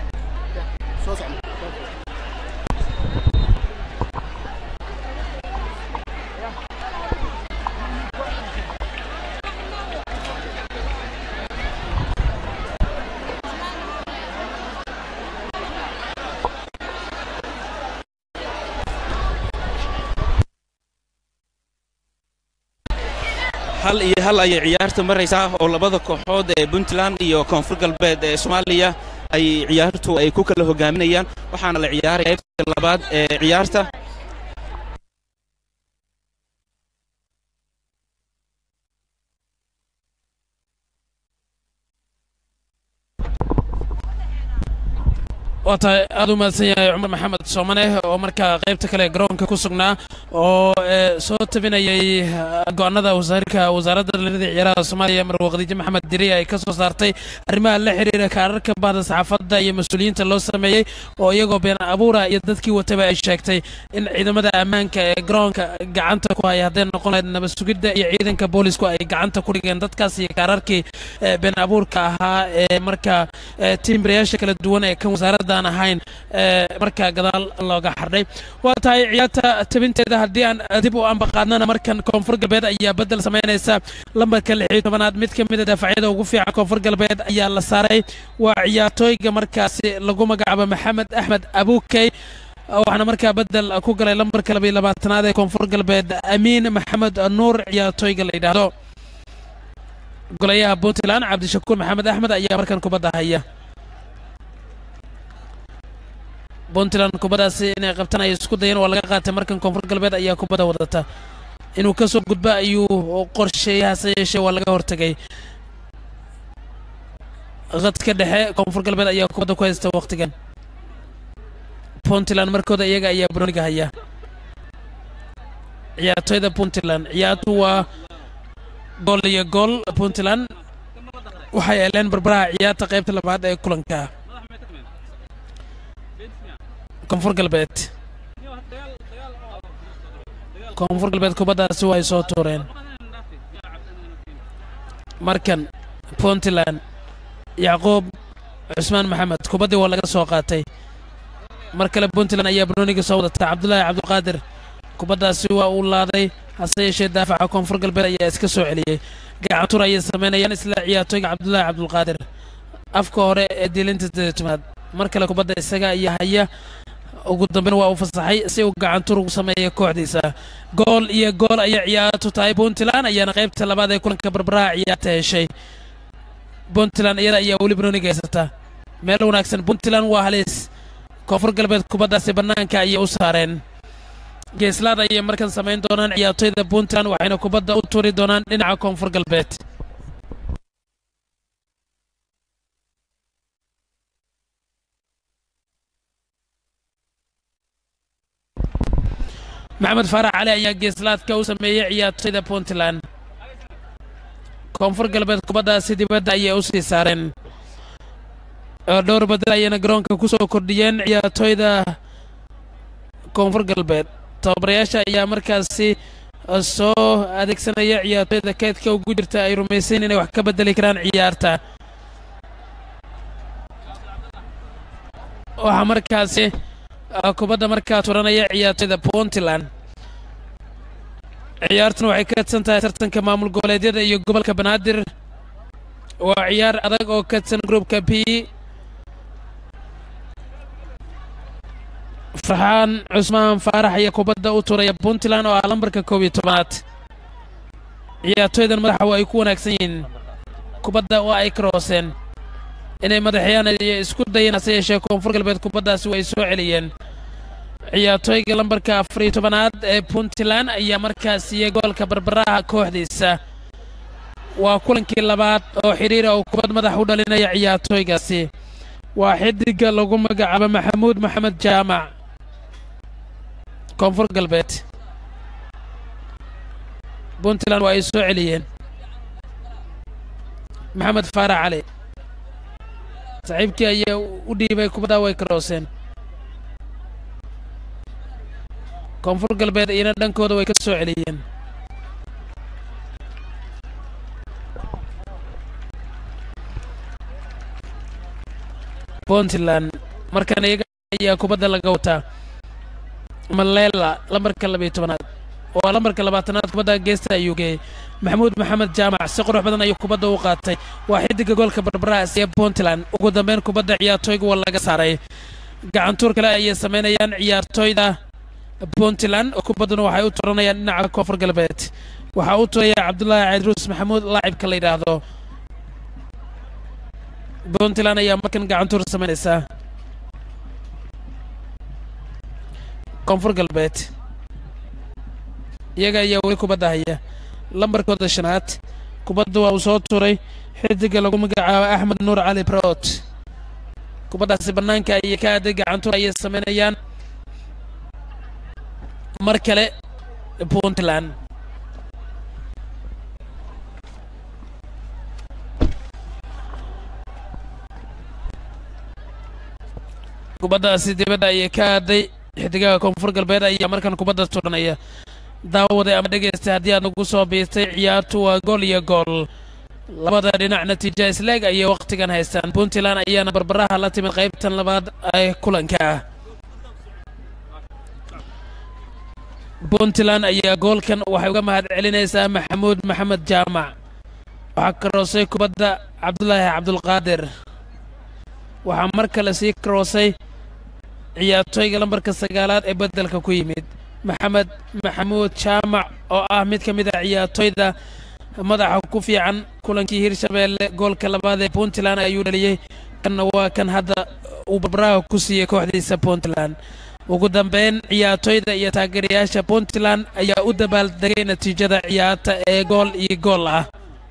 hal iyo hal ayay ciyaarta maraysaa oo labada kooxood ee puntland iyo koonfur galbeed ee soomaaliya ay ciyaartu ay ku kala hogaaminayaan waxaana la ciyaaray qaybta labaad ee ciyaarta waa tahay aad u mahadsan yahay cumar maxamed soomane oo markaa qaybta kale garoonka ku sugnaa oo soo tabinayay go'aanada wasaarka wasaaradda dhallinyarada ciyaaraha soomaaliya marwo khadiijo maxamed diriye ay ka soo saartay arrimaha la xiriira kaararka bahda saxaafadda iyo mas-uuliyiinta loo sameeyey oo iyagoo been abuura iyo dadkii wataba ay sheegtay in ciidamada ammaanka ee garoonka gacanta ku haya hadday noqon lahayd nabad sugidda iyo ciidanka boolisku ay gacanta ku dhigeen dadkaas iyo kaararkii been abuurka ahaa ee markaa tiimbirayaasha kala duwan ee kan wasaaradda ahayn markaa gadaal looga xardhay waa tahay ciyaarta tabinteeda haddii aan dib u ambaqaadnana markan koonfur galbeed ayaa beddel samaynaysa lambarka lixiyo tobanaad mid ka mid a daafacyada ugu fiican koonfur galbeed ayaa la saaray waa ciyaartooyga markaasi lagu magacaabo maxamed axmed abukey waxaana markaa beddel ku galay lambarka labayo labaatanaad ee koonfur galbeed amiin maxamed nuur ciyaartooyga la yidhaahdo golayaha puntland cabdishakuur maxamed axmed ayaa markan kubadda haya puntland kubaddaasi inay qabtaan ay isku dayeen waa laga qaatay markan koonfur galbeed ayaa kubadda wadata inuu ka soo gudba ayuu qorsheeyay hase yeeshee waa laga hortegay qadka dhexe koonfur galbeed ayaa kubadda ku haysta wakhtigan puntland markooda iyaga ayaa broniga haya ciyaartooyda puntland ciyaartu waa gool iyo gool puntland waxay eleen barbaraha ciyaarta qaybta labaad ee kulanka koonfur galbeed koonfur galbeed kubaddaasi way soo tuureen markan puntland yacquub cusmaan maxamed kubaddii waa laga soo qaatay mar kale puntland ayaa banooniga soo wadata cabdulaahi cabdulqaadir kubaddaasi waa uu laaday hase yeeshee daafaca koonfur galbeed ayaa iska soo celiyey gacantur ayay samaynayaan isla ciyaartooyga cabdulaahi cabdulqaadir afka hore ee diilinta sideed tomaad mar kale kubadda isaga ayaa haya ugu dambeyn waa uu fasaxay si uu gacantur ugu sameeya kooxdiisa gool iyo gool ayay ciyaartu tahay puntland ayaana qaybta labaad ee kulanka barbaraha ciyaarta heshay puntland iyada ayaa weli banooniga haysata meel wanaagsan puntland waa halis koonfur galbeed kubaddaasi bannaanka ayay u saareen geeslaad ayay markan samayn doonaan ciyaartoyda puntland waxayna kubadda u turi doonaan dhinaca koonfur galbeed maxamed faarax cali ayaa geeslaadka u sameeyey ciyaartoyda puntland koonfur galbeed kubaddaasi dibadda ayay u sii saareen oo dhowr badel ayayna garoonka ku soo kordhiyeen ciyaartoyda koonfur galbeed tababarayaasha ayaa markaasi soo adeegsanaya ciyaartoyda keedka ugu jirta ay rumaysayn inay wax ka bedeli karaan ciyaarta waxaa markaasi kubadda markaa turanaya ciyaartoyda puntland ciyaartuna waxay ka kadsan tahay tartanka maamul goboleedyada iyo gobolka banaadir waa ciyaar adag oo kadsan groupka b farxaan cusmaan faarax ayaa kubadda u turaya puntland oo ah lambarka koob iyo tobanaad ciyaartoydan madaxa waa ay ku wanaagsan yihiin kubadda waa ay karooseen inay madaxyaan iyo isku dayeen hase yeeshee koonfur galbeed kubaddaasi way soo celiyeen ciyaartooyga lambarka afar iyo tobanaad ee puntland ayaa markaas siiyey goolka barbaraha kooxdiisa waa kulankii labaad oo xidhiira oo kubad madax u dhalinaya ciyaartooygaasi waa xidiga lagu magacaabo maxamuud maxamed jaamac koonfur galbeed puntland waa ay soo celiyeen maxamed faarax cali saaxiibkii ayaa u dhiibay kubaddaa way karooseen koonfur galbeed iyana dhankooda way ka soo celiyeen puntland markan iyaga ayaa kubadda laga wataa malela lambarka labiyo tobanaad waa lambarka labaatanaad kubadda geesta ayuu geeyey maxamuud maxamed jaamac si qurux badan ayuu kubadda u qaatay waa xidiga goolka barbarahaas ee puntland ugu dambeyn kubadda ciyaartooyga waa laga saaray gacantuur kale ayay samaynayaan ciyaartooyda puntland oo kubadduna waxay u turanayaan dhinaca koonfur galbeed waxaa u turaya cabdulaahi caydruus maxamuud laacibka la yidhaahdo puntland ayaa markan gacantuur samaynaysaa koonfur galbeed iyaga ayaa weli kubadda haya lambarkooda shanaad kubadda waa uu soo turay xidiga lagu magacaabo axmed nuur cali brot kubaddaasi bannaanka ayay ka aaday gacantuur ayay samaynayaan mar kale puntland kubaddaasi dibadda ayay ka aaday xidigaha koonfur galbeed ayaa markan kubadda turanaya daawaday ama dhegaysta haddii aad nagu soo biirtay ciyaartu waa gool iyo gool labada dhinac natiija isleeg ayay wakhtigan haystaan puntland ayaana barbaraha la timid qaybtan labaad ee kulanka ah puntland ayaa goolkan waxay uga mahad celinaysaa maxamuud maxamed jaamac waxaa karoosay kubadda cabdulaahi cabdulqaadir waxaa mar kale sii karoosay ciyaartooyga lambarka sagaalaad ee beddelka ku yimid maxamed maxamuud jaamac oo ah mid ka mid a ciyaartooyda madaxa ku fiican kulankii hirshabeelle goolka labaad ee puntland ayuu dhaliyey kanna waa kan hadda uu barbaraha ku siiyey kooxdiisa puntland ugu dambeyn ciyaartooyda iyo taageerayaasha puntland ayaa u dabaaldegay natiijada ciyaarta ee gool iyo gool ah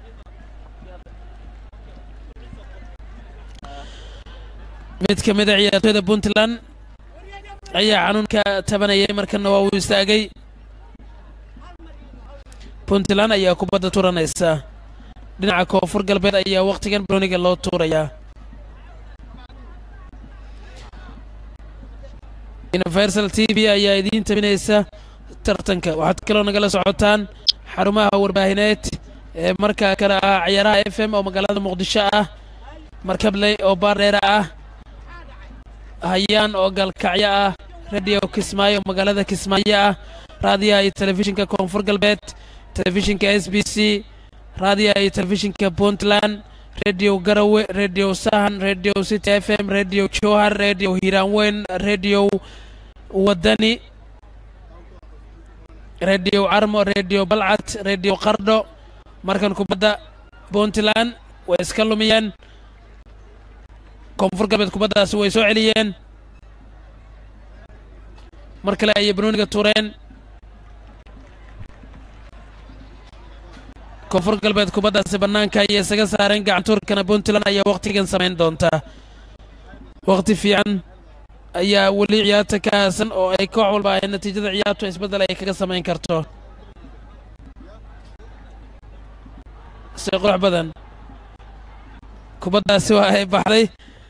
mid ka mid a ciyaartooyda puntland ayaa xanuunka tabanayay markana waa uu istaagay puntland ayaa kubadda turanaysa dhinaca koonfur galbeed ayaa wakhtigan broniga loo tuurayaa universal t v ayaa idiin tabinaysa tartanka waxaad kaloo nagala socotaan xarumaha warbaahineed ee markaa kale ah ciyaaraha f m oo magaalada muqdisho ah markabley oo baardheera ah hayaan oo galkacyo ah radio kismaayo oo magaalada kismaayo ah raadiyaha iyo telefishinka koonfur galbeed telefishinka s b c raadiyaha iyo telefishinka puntland radio garawe radio sahan radio city f m radio jowhar radio hiiraanweyn radio wadani radio carmo radio balcad radio qardho markan kubadda puntland way iska lumiyeen koonfur galbeed kubaddaasi way soo celiyeen mar kale ayay banooniga tuureen koonfur galbeed kubaddaasi bannaanka ayay isaga saareen gacantuurkana puntland ayaa wakhtigan samayn doontaa wakhti fiican ayaa weli ciyaarta ka haasan oo ay koox walba ay natiijada ciyaartu isbeddel ay kaga samayn karto si qurux badan kubaddaasi waa ay baxday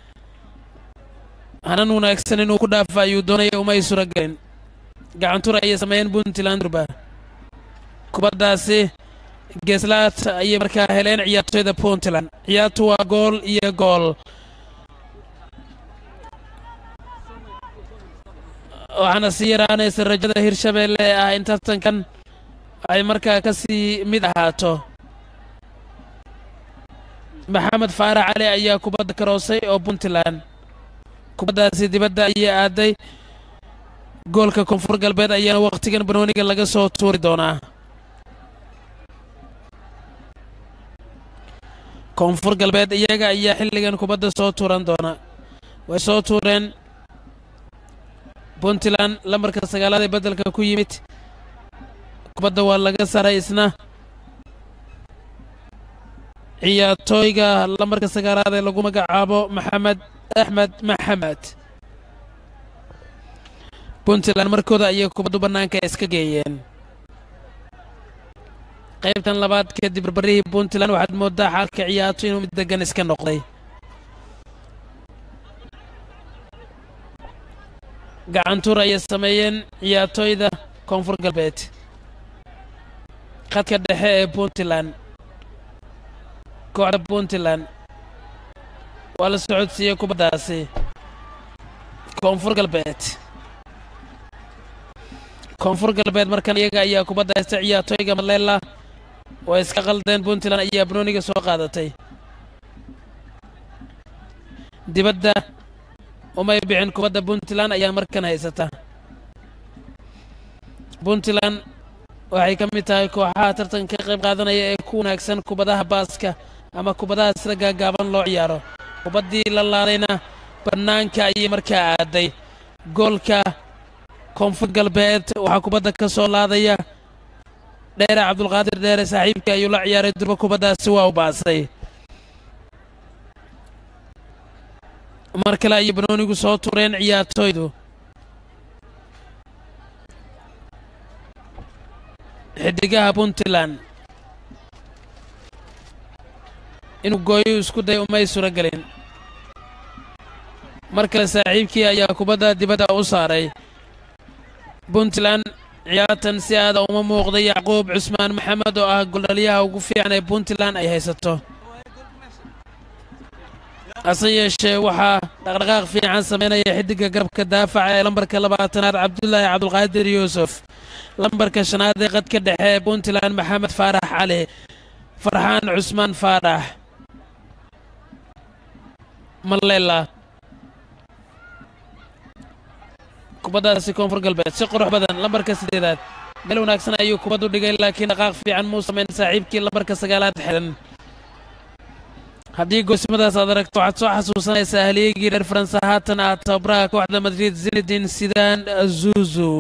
hanan wanaagsan inuu ku dhaafa ayuu doonaya uma ay sura gelin gacantuur ayay sameeyeen puntland durba kubaddaasi geeslaad ayay markaa heleen ciyaartoyda puntland ciyaartu waa gool iyo gool waxaana sii yaraanaysa rajada hirshabeelle ee ah in tartankan ay markaa ka sii mid ahaato maxamed faarax cali ayaa kubadda karoosay oo puntland kubaddaasi dibadda ayay aaday goolka koonfur galbeed ayaana wakhtigan banooniga laga soo tuuri doonaa koonfur galbeed iyaga ayaa xilligan kubadda soo tuuran doona way soo tuureen puntland lambarka sagaalaad ee beddelka ku yimid kubadda waa laga saray isna ciyaartooyga lambarka sagaalaad ee lagu magacaabo maxamed axmed maxamed puntland markooda ayay kubaddu bannaanka iska geeyeen qaybtan labaad kadib barbarihii puntland waxaad mooddaa xaalka ciyaarto inuu mid degan iska noqday gacantuur ayay sameeyeen ciyaartooyda koonfur galbeed khadka dhexe ee puntland kooxda puntland waa la socodsiiyey kubaddaasi koonfur galbeed koonfur galbeed markan iyaga ayaa kubadda haysta ciyaartooyga maleela way iska qaldeen puntland ayaa banooniga soo qaadatay dibadda umay bixin kubadda puntland ayaa markan haysata puntland waxay ka mid tahay kooxaha tartanka ka qayb qaadanaya ee ku wanaagsan kubadaha baaska ama kubadaha sida gaagaaban loo ciyaaro kubaddii la laadayna bannaanka ayay markaa aaday goolka koonfur galbeed waxaa kubadda ka soo laadaya dheere cabdulqaadir dheere saaxiibkii ayuu la ciyaaray durba kubaddaasi waa u baasay mar kale ayay banoonigu soo tureen ciyaartooydu xidigaha puntland inuu gooyo isku day umay suro gelin mar kale saaxiibkii ayaa kubadda dibadda u saaray puntland ciyaartan si aada uma muuqday yacquub cusmaan maxamed oo ah goldhaliyaha ugu fiican ee puntland ay haysato hase yeeshee waxaa dhaqdhaqaaq fiican samaynaya xidigga garabka daafaca ee lambarka labaatanaad cabdulaahi cabdulqaadir yuusuf lambarka shanaad ee qadka dhexe ee puntland maxamed faarax cali farxaan cusmaan faarax malela kubaddaasi koonfur galbeed si qurux badan lambarka sideedaad meel wanaagsan ayuu kubaddu dhigay laakiin dhaqaaq fiican muu samayn saaxiibkii lambarka sagaalaad xidhan haddii goosimadaas aad aragto waxaad soo xasuusanaysaa halyeegii reer faransa haatan ah tababaraha kooxda madrid zinedin sidan zuzu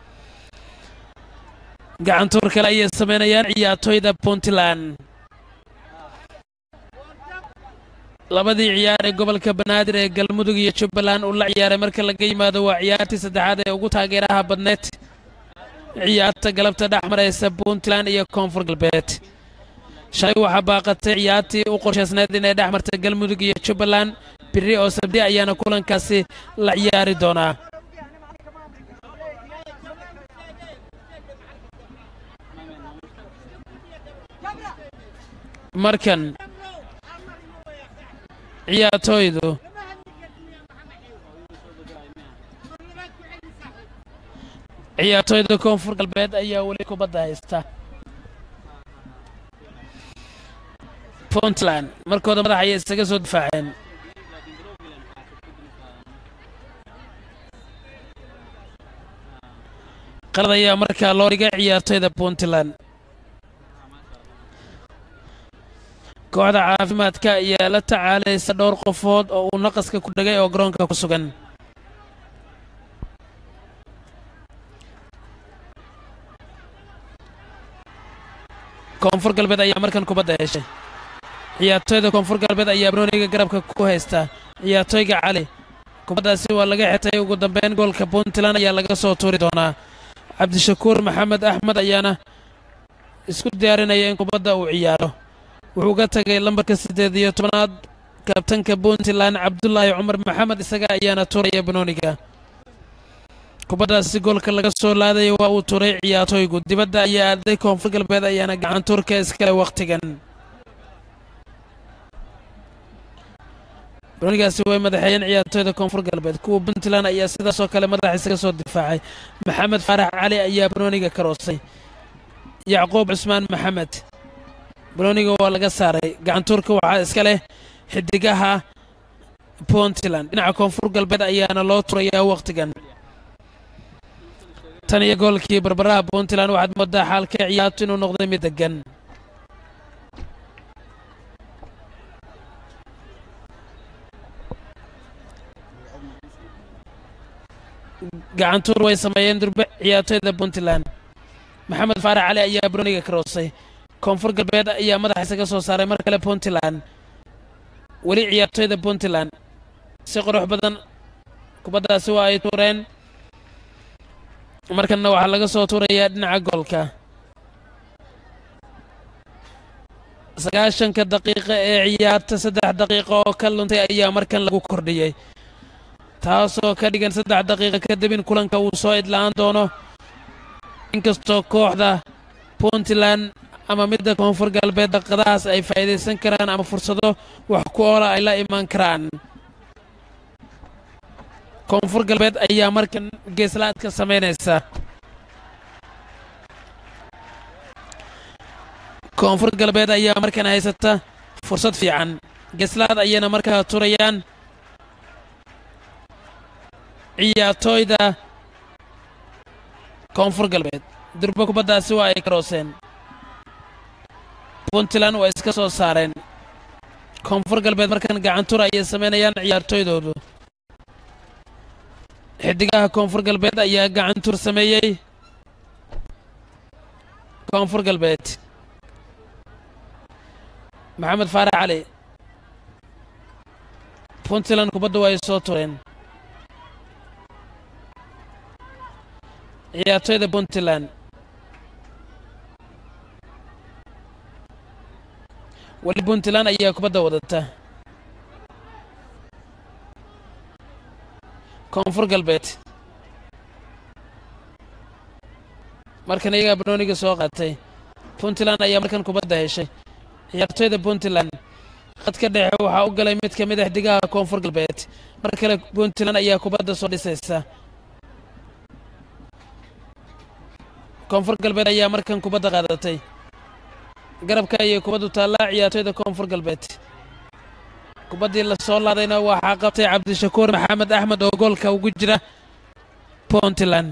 gacantuur kale ayay samaynayaan ciyaartooyda puntland labadii ciyaar ee gobolka banaadir ee galmudug iyo jubbaland uu la ciyaaray marka laga yimaado waa ciyaartii saddexaad ee ugu taageeraha badneed ciyaarta galabta dhex maraysa puntland iyo koonfur galbeed shalay waxaa baaqatay ciyaartii u qorshaysneed inay dhex martay galmudug iyo jubbaland biri oo sabdi ayaana kulankaasi la ciyaari doonaa markan ciyaartooydu ciyaartooyda koonfur galbeed ayaa weli kubadda haysta puntland markooda madax ayay isaga soo difaaceen qalad ayaa markaa loo dhigay ciyaartoyda puntland kooxda caafimaadka ayaa la tacaalaysa dhowr qofood oo uu naqaska ku dhegay oo garoonka ku sugan koonfur galbeed ayaa markan kubadda heshay ciyaartoyda koonfur galbeed ayaa barooniga garabka ku haysta ciyaartoyga cali kubaddaasi waa laga xirtay ugu dambeyn goolka puntland ayaa laga soo tuuri doonaa cabdishakuur maxamed axmed ayaana isku diyaarinaya in kubadda uu ciyaaro wuxuu ga tagay lambarka siddeed iyo tobanaad kabtanka puntland cabdulaahi cumar maxamed isaga ayaana tuuraya banooniga kubaddaasi goolka laga soo laadaya waa uu tuuray ciyaartoygu dibadda ayaa aaday koonfur galbeed ayaana gacan tuurka iskale wakhtigan banoonigaasi way madaxeeyeen ciyaartoyda koonfur galbeed kuwa puntland ayaa sidaasoo kale madax isaga soo difaacay maxamed faarax cali ayaa banooniga karoosay yacquub cusmaan maxamed banooniga waa laga saaray gacantuurka waxaa iska leh xidigaha puntland dhinaca koonfur galbeed ayaana loo turayaa wakhtigan tan iyo goolkii barbaraha puntland waxaad moodaa xaalka ciyaartu inuu noqday mid degan gacantuur way sameeyeen durbe ciyaartoyda puntland maxamed faarax cali ayaa banooniga karoosay koonfur galbeed ayaa madaxa isaga soo saaray mar kale puntland weli ciyaartoyda puntland si qurux badan kubaddaasi waa ay tuureen markanna waxaa laga soo tuurayaa dhinaca goolka sagaashanka daqiiqa ee ciyaarta saddex daqiiqa oo ka luntay ayaa markan lagu kordhiyey taasoo ka dhigan saddex daqiiqa kadib in kulanka uu soo idlaan doono inkastoo kooxda puntland ama midda koonfur galbeed daqadahaas ay faa'iidaysan karaan ama fursado wax ku oola ay la imaan karaan koonfur galbeed ayaa markan geeslaadka samaynaysa koonfur galbeed ayaa markan haysata fursad fiican geeslaad ayayna markaa turayaan ciyaartooyda koonfur galbeed durbo kubaddaasi waa ay karooseen puntland waa iska soo saareen koonfur galbeed markan gacantur ayay samaynayaan ciyaartooydoodu xidigaha koonfur galbeed ayaa gacantur sameeyey koonfur galbeed maxamed faarax cali puntland kubadda waa ay soo tureen ciyaartoyda puntland weli puntland ayaa kubadda wadata koonfur galbeed markan iyagaa banooniga soo qaatay puntland ayaa markan kubadda heshay ciyaartoyda puntland khadka dhexe waxaa u galay mid ka mid a xidigaha koonfur galbeed mar kale puntland ayaa kubadda soo dhisaysa koonfur galbeed ayaa markan kubadda qaadatay garabka ayay kubaddu taallaa ciyaartoyda koonfur galbeed kubaddii la soo laadayna waxaa qabtay cabdishakuur maxamed axmed oo goolka ugu jira puntland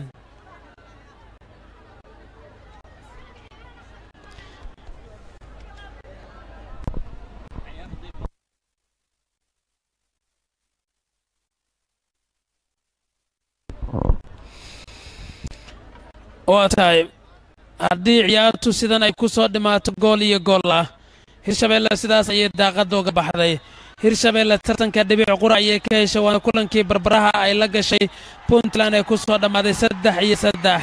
waa tahay haddii ciyaartu sidan ay ku soo dhimaato gool iyo gool ah hirshabeelle sidaas ayay daaqadda uga baxday hirshabeelle tartanka dhibic qura ayay ka heshay waana kulankii barbaraha ay la gashay puntland ee ku soo dhammaaday saddex iyo saddex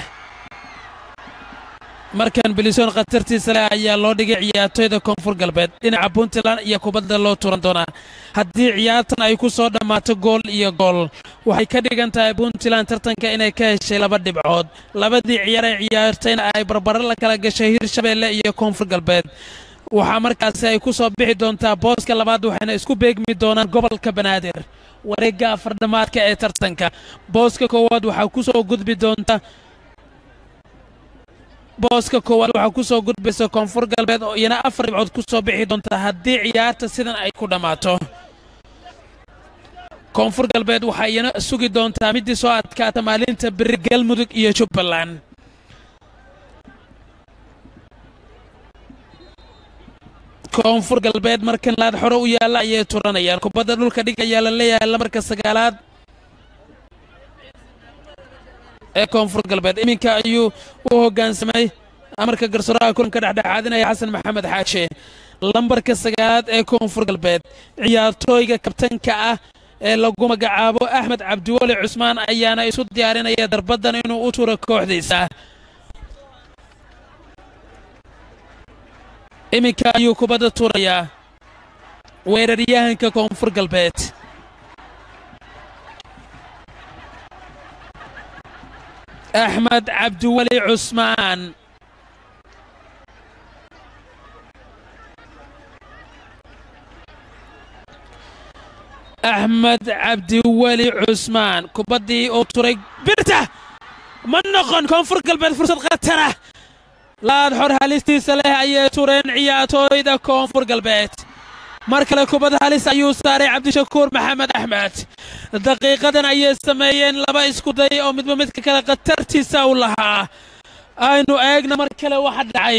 markan bilisoon khatartiisa leh ayaa loo dhigay ciyaartoyda koonfur galbeed dhinaca puntland iyo kubadda loo turan doonaa haddii ciyaartan ay ku soo dhammaato gool iyo gool waxay ka dhigan tahay puntland tartanka inay ka heshay laba dhibcood labadii ciyaar ay ciyaartayna ay barbaro la kala gashay hirshabeelle iyo koonfur galbeed waxaa markaasi ay ku soo bixi doontaa booska labaad waxayna isku beegmi doonaan gobolka banaadir wareegga afardhamaadka ee tartanka booska koowaad waxaa ku soo gudbi doonta booska koowaad waxaa ku soo gudbaysa koonfur galbeed oo iyana afar dhibcood ku soo bixi doonta haddii ciyaarta sidan ay ku dhammaato koonfur galbeed waxaa iyana sugi doontaa middii soo adkaata maalinta beri galmudug iyo jubbaland koonfur galbeed markan laad xore u yaalla ayay turanayaan kubadda dhulka dhig ayaa la leeyahay lamarka sagaalaad ee koonfur galbeed iminka ayuu u hoggaansamay amarka garsooraha kulanka dhexdhexaadinaya xasan maxamed xaashe lambarka sagaalaad ee koonfur galbeed ciyaartooyga kabtanka ah ee lagu magacaabo axmed cabdiweli cusmaan ayaana isu diyaarinaya darbaddan inuu u turo kooxdiisa iminka ayuu kubadda tuurayaa weeraryahanka koonfur galbeed axmed cabdiweli cusmaan axmed cabdiweli cusmaan kubaddii uu turay birta ma noqon koonfur galbeed fursad khatara laad xor halistiisa leh ayay tureen ciyaartooyda koonfur galbeed mar kale kubad halis ayuu saaray cabdishakuur maxamed axmed daqiiqadan ayay sameeyeen laba iskuday oo midba midka kale khatartiisa u lahaa aynu eegna mar kale waxa dhacay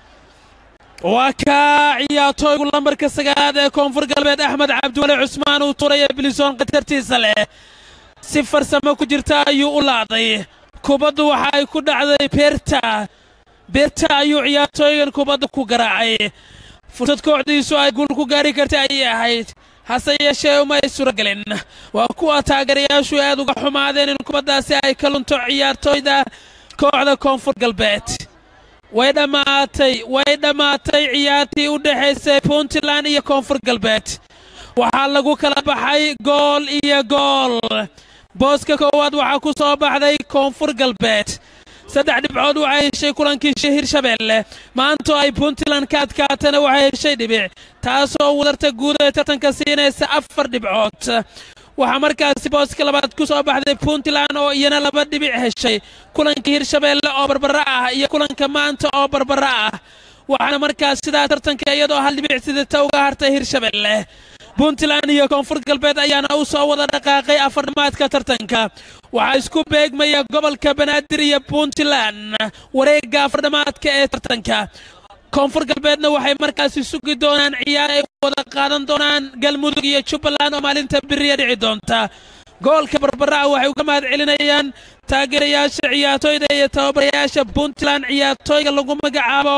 waa kaa ciyaartooygu lambarka sagaalaad ee koonfur galbeed axmed cabdiweli cusmaan uu turaya bilisoon khatartiisa leh si farsamo ku jirta ayuu u laaday kubaddu waxa ay ku dhacday beerta beerta ayuu ciyaartooygan kubadda ku garaacay fursad kooxdiisu ay guul ku gaari karta ayay ahayd hase yeeshee uma ay surogelin waa kuwa taageerayaashu aad uga xumaadeen in kubaddaasi ay ka lunto ciyaartooyda kooxda koonfur galbeed way dhammaatay way dhammaatay ciyaartii u dhexaysay puntland iyo koonfur galbeed waxaa lagu kala baxay gool iyo gool booska koowaad waxaa ku soo baxday koonfur galbeed saddex dhibcood waxay heshay kulankii hirshabeelle maantoo ay puntland ka adkaatana waxay heshay dhibic taasoo wadarta guud ee tartanka siinaysa afar dhibcood waxaa markaasi booska labaad ku soo baxday puntland oo iyana laba dhibic heshay kulankii hirshabeelle oo barbara ah iyo kulanka maanta oo barbara ah waxaana markaas sidaa tartanka iyadoo hal dhibic sidata uga hartay hirshabeelle puntland iyo koonfur galbeed ayaana u soo wada dhaqaaqay afarnimaadka tartanka waxaa isku beegmaya gobolka banaadir iyo puntland wareegga afardhamaadka ee tartanka koonfur galbeedna waxay markaasi sugi doonaan ciyaar ay wada qaadan doonaan galmudug iyo jubbaland oo maalinta beriya dhici doonta goolka barbara'a waxay uga mahad celinayaan taageerayaasha ciyaartooyda iyo tababarayaasha puntland ciyaartooyga lagu magacaabo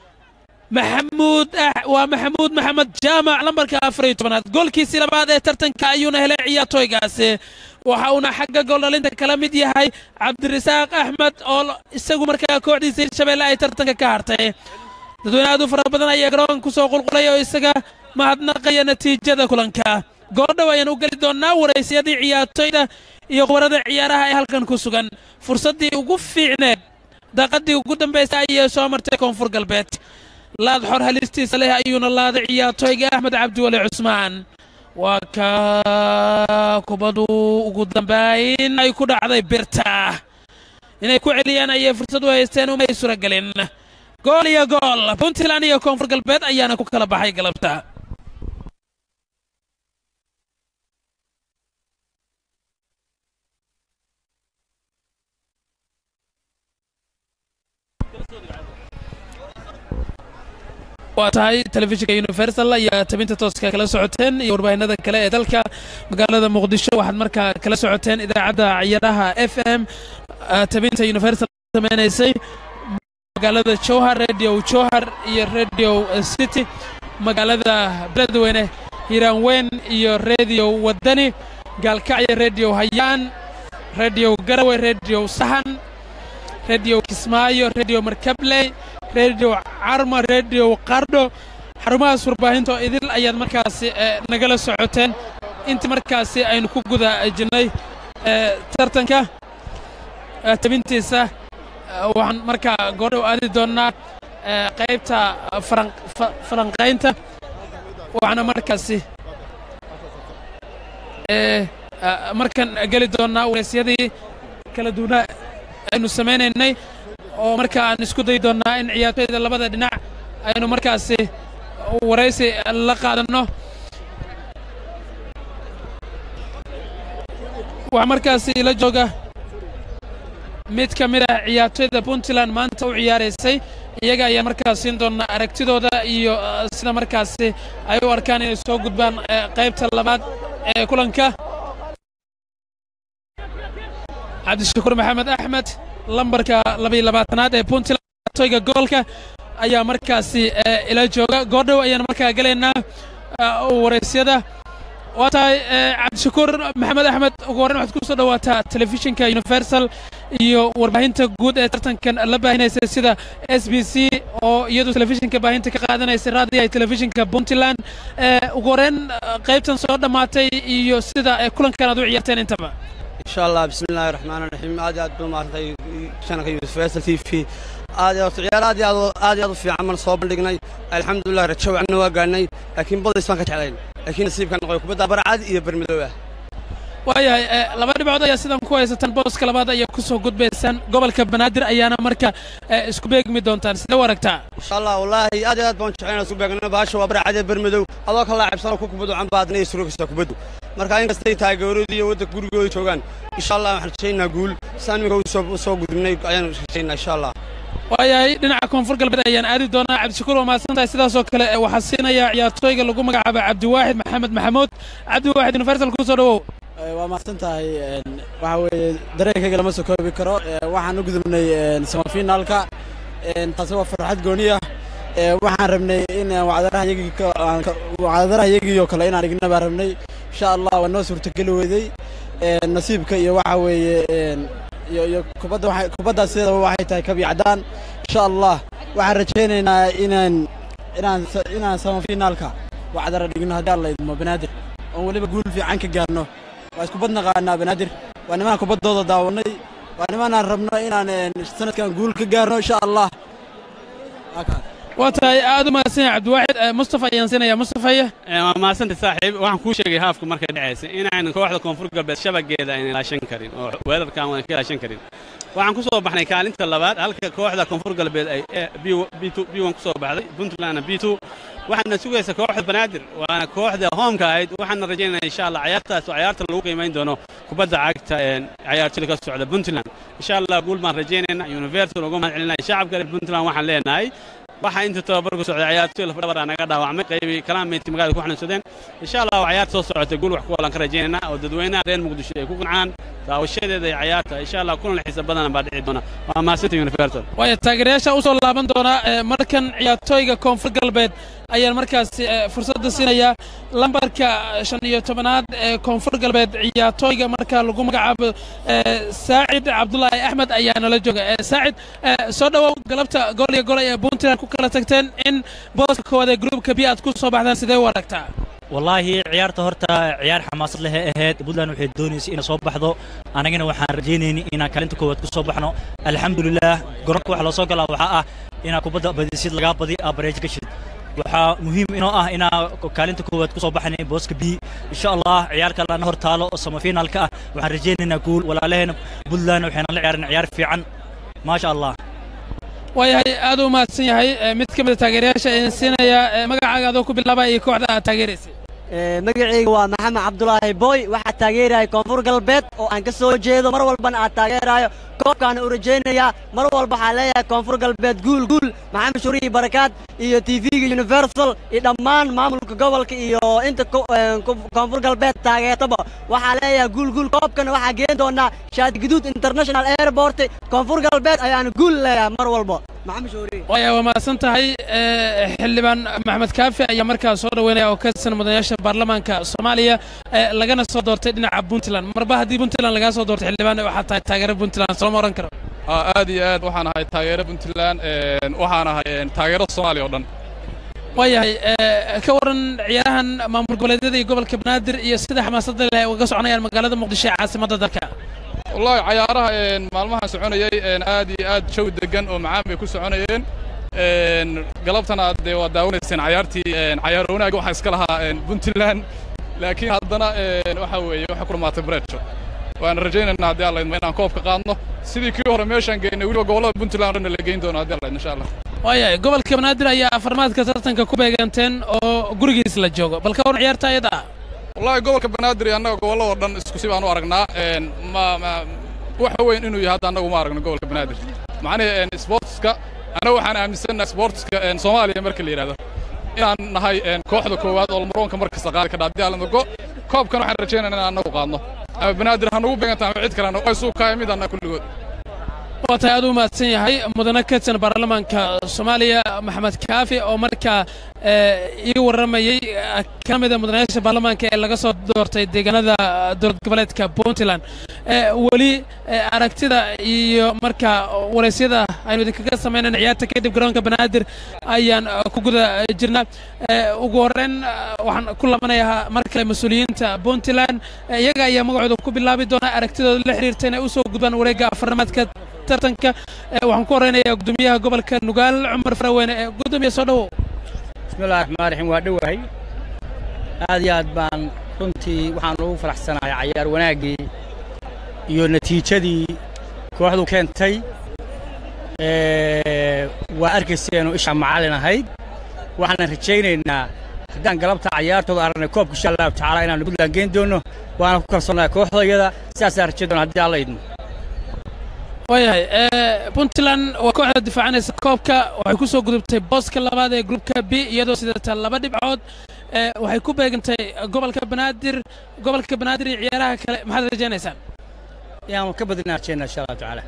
maxamuud waa maxamuud maxamed jaamac lambarka afar iyo tobanaad goolkiisii labaad ee tartanka ayuuna helay ciyaartooygaasi waxa uuna xagga gooldhalinta kala mid yahay cabdirasaaq axmed oo isagu markaa kooxdiisa hirshabeelle ay tartanka ka hartay dadweyne aad u fara badan ayaa garoonka ku soo qulqulay oo isaga mahadnaqaya natiijada kulanka goordhow ayaan u geli doonnaa waraysyadii ciyaartooyda iyo qubarada ciyaaraha ee halkan ku sugan fursaddii ugu fiicneed daaqaddii ugu dambaysay ayay soo martay koonfur galbeed laad xor halistiisa leh ayuuna laaday ciyaartooyga axmed cabdiweli cusmaan waa ka kubadu ugu dambayn ay ku dhacday birta inay ku celiyaan ayay fursad u haysteen umay surogelin gool iyo gool puntland iyo koonfur galbeed ayaana ku kala baxay galabta waa tahay telefishinka universal ayaa tabinta tooska kala socoteen iyo warbaahinada kale ee dalka magaalada muqdisho waxaad markaa kala socoteen idaacadda ciyaaraha f m tabinta universal sameynaysay magaalada jowhar radio jowhar iyo radio city magaalada beledweyne hiiraanweyn iyo radio wadani gaalkacyo radio hayaan radio garawe radio sahan radio kismaayo radio markabley radio carma radio qardho xarumahaas warbaahinta oo idil ayaad markaasi nagala socoteen intii markaasi aynu ku guda jirnay tartanka tabintiisa waxaan markaa goordhow aadi doonnaa qaybta falanqaynta waxaana markaasi markan geli doonnaa waraysyadii kala duwanaa aynu samaynaynay oo markaa aan isku dayi doonnaa in ciyaartoyda labada dhinac aynu markaasi waraysi la qaadanno waxaa markaasi la jooga mid ka mid ah ciyaartoyda puntland maanta u ciyaaraysay iyaga ayaa markaas siin doona aragtidooda iyo sida markaasi ay u arkaan inay soo gudbaan qaybta labaad ee kulanka cabdishakuur maxamed axmed lambarka labayo labaatanaad ee puntland ciyaartoyga goolka ayaa markaasi ila jooga goordhow ayaan markaa gelaynaa waraysyada waa tahay cabdishakuur maxamed axmed ugu horreyn waxaad ku soo dhowaataa telefishinka universal iyo warbaahinta guud ee tartankan la baahinaysay sida s b c oo iyadu telefishinka baahinta ka qaadanaysay raadiyaha telefishinka puntland ugu horreyn qaybtan soo dhammaatay iyo sida kulankan aad u ciyaarteen intaba insha allah bismillahi raxmaan raxiim aad iyo aad buu maartay shanaka universal t v aad iyo ciyaar aad iyo aad aad iyo aad u fiican man soo bandhignay alxamdulilah rajo wacna waa gaadhnay laakiin badays baan ka jeclayn laakiin nasiibka noqoy kubadda barcad iyo bermadoow ah waayahay laba dhibcood ayaa sidan ku haysataan booska labaad ayaa ku soo gudbaysaan gobolka banaadir ayaana marka isku beegmi doontaan sidee u aragtaa insha allah wallaahi aad iyo aad baan jeclayn isku beegno baasha waa barcad iyo bermadow adoo ka laacibsanoo ku kubaddu canbaadna iyo surogaysaa kubaddu marka inkastay taageeradii iyo waddanka gurigooda joogaan insha allah waxaan rajaynaa guul saan iminka u soo gudubnay ayaan rajaynaa insha allah waayahay dhinaca koonfur galbeed ayaan aadi doonaa cabdishakuur waa mahadsan tahay sidaasoo kale waxaa siinaya ciyaartooyga lagu magacaaba cabdiwaaxid maxamed maxamuud cabdiwaaxid universal ku soo dhowow waa mahadsan tahay waxa weeye dareenkayga lama soo koobi karo waxaan u gudubnay semifinaalka taasi waa farxad gooniya waxaan rabnay in wacdaraha yagiioo kale inaan dhigna baan rabnay insha allah waa noo suurtogeli weydey nasiibka iyo waxa weeye iyo kubadda kubaddaas sideedaba waxay tahay kabi cadaan insha allah waxaan rajaynaynaa inaan inaan inaan semifinaalka wacdara dhigno haddii alla idmo banaadir oon weliba guul fiican ka gaarno waa isku bad naqaanaa banaadir waa nimaan kubaddooda daawannay waa nimaanaan rabno inaan sanadkan guul ka gaarno insha allah waa tahay aad u mahadsan yahay cabdiwaaxid mustafa ayaan siinaya mustafaya waa mahadsanta saaxiib waxaan kuu sheegay haafka markay dhacaysa inaynan kooxda koonfur galbeed shabageeda aynan ilaashan karin oo weerarkan wadan ka ilaashan karin waxaan ku soo baxnay kaalinta labaad halka kooxda koonfur galbeed ay b one ku soo baxday puntlandna b two waxaana sugaysa kooxda banaadir waana kooxda hoomka ahayd waxaana rajaynaya insha allah cayaartaas oo cayaarta lagu qiimayn doono kubadda cagta cayaartoyda ka socda puntland insha allah guul baan rajaynayna universal uga mahad celinaya shacabka reer puntland waxaan leenahay waxaa inta tababarku socday ciyaartoy lafdhabar aa naga dhaawacmay qaybii kalaamayti magaalada ku xanuunsadeen insha allah waa cayaarta soo socota guul wax ku walan ka rajaynaynaa oo dadweynaha reer muqdisho ay ku qancaan daawashadeeda iyo cayaarta insha allah kulan xiisa badan baa dhici doona waa mahadsanta universal waaya taageerayaasha u soo laaban doona markan ciyaartooyga koonfur galbeed ayaan markaasi fursadda siinaya lambarka shan iyo tobanaad ee koonfur galbeed ciyaartooyga marka lagu magacaabo saacid cabdulaahi axmed ayaa nala jooga saacid soo dhowow galabta gool iyo golay ee puntland ku kala tagteen in booska koowaad ee gruubka bi aad ku soo baxdaan sidee u aragtaa wallaahi ciyaarta horta ciyaar xamaasad leh ee ahayd puntland waxay doonaysay inay soo baxdo anagana waxaan rajaynaynay inaan kaalinta koowaad ku soo baxno alxamdulilaah garoonka waxa loo soo galaa waxaa ah inaa kubadda badisid lagaa badi aa bareej gashid waxaa muhiim inoo ah inaa kaalinta koowaad ku soo baxnay booska b insha allah ciyaar kalena hor taalo oo semifinaalka ah waxaan rajaynaynaa guul walaalaheena puntland waxayna la ciyaareen ciyaar fiican maasha allah waayahay aad u mahadsan yahay mid ka mid a taageerayaasha ayaan siinaya magacaaga adoo ku bilaaba iyo kooxda aad taageeraysay magacayga waa maxamed cabdulaahi booy waxaa taageeraya koonfur galbeed oo aan ka soo jeedo mar walbana aad taageerayo koobkaana u rajaynayaa mar walba waxaa leeyahay koonfur galbeed guul guul maxamed shuriyi barakaad iyo tv-ga universal iyo dhammaan maamulka gobolka iyo inta koonfur galbeed taageertaba waxaa leeyahay guul guul koobkana waxaa geen doonaa shaadiguduud international airport koonfur galbeed ayaana guul leeyahay mar walba maxamed shuriyi waaya waa mahadsan tahay xildhibaan maxamed kaafi ayaa markaa soo dhoweynaya oo ka tirsan mudanayaasha baarlamaanka soomaaliya lagana soo doortay dhinaca puntland marba haddii puntland lagaa soo doortay xildhibaan waxaa tahay taageero puntland sooma oran karo aad iyo aad waxaan ahay taageero puntland waxaan ahay taageero soomaaliya oo dhan waayahay ka waran ciyaarahan maamul goboleedyada iyo gobolka banaadir iyo sida xamaasadda leh uga soconayaan magaalada muqdisho ee caasimadda dalka wallahi cayaaraha maalmahan soconayay aad iyo aad jawi degan oo macaan bay ku soconayeen galabtana dee waa daawanayseen cayaartii cayaar wanaagga waxaa iska lahaa puntland laakiin haddana waxa weeye waxay ku dhammaatay bareejo waan rajaynaynaa haddii alla idmo inaan koobka qaadno sidii kii hore meeshaan geynay weliba gobollada puntland dhanna la geyn doono haddii alla idmo insha allah waayahay gobolka banaadir ayaa afarmaadka tartanka ku beeganteen oo gurigiis la joogo bal ka waran ciyaarta ayada ah wallaahi gobolka banaadir iyo annaga gobolladoo dhan isku si baan u aragnaa een, ma ma waxa weyn inuu yahay hadda annagu ma aragno gobolka banaadir macnihii sportska annaga waxaan aaminsannahay sportska een, soomaaliya marka la yidhahdo inaan nahay een, kooxda koowaad oo maroonka mar kasta qaadi kadha haddii alla go koobkan waxaan rajaynaynaa inaan annagu qaadno ama banaadir ha nagu beeganta ama cid kalena way suukaaya mid annaga kulligood waa tahay aad u mahadsan yahay mudane ka tirsan baarlamaanka soomaaliya maxamed kaafi oo markaa eh, ii warramayey eh, ka mid a mudanayaasha baarlamaanka ee laga soo doortay deegaanada dowlad goboleedka puntland Eh, weli eh, aragtida iyo markaa waraysyada aynu idinkaga samaynayna ciyaarta kadib garoonka banaadir ayaan eh, ku guda jirnaa Eh, ugu horreyn eh, waxaan ku labanayaa mar kale mas-uuliyiinta puntland Eh, iyaga ayaa magacooda ku bilaabi doona aragtidooda la xiriirta inay u soo gudbaan wareegga afarnamaadka tartanka Eh, waxaan ku horeynayaa gudoomiyaha gobolka nugaal cumar faraweyne ee gudoomiya soo dhowow bismillahi raxmaan raxiim waa dhowahay aad iyo aad baan runtii waxaan ugu faraxsanahay cayaar wanaaggii iyo natiijadii kooxdu keentay Ee, waa arkayseenu isha macallin ahayd waxaanan rajaynaynaa haddaan galabta cayaartooda aragnay koobka insha allahu tacaala inaanu puntland geyn doono waana ku kalsoonahay kooxdayada sidaasaan rajayn doona haddii alla idmo waayahay eh, puntland waa kooxda difaacanaysa koobka waxay ku soo gudubtay booska labaad ee grupka b iyadoo sidata laba dhibcood Eh, waxay ku beegantay gobolka banaadir gobolka banaadir iyo ciyaaraha kale maxaad rajaynaysaan inaanu ka badinaa rajaynaa insha allahu tacaala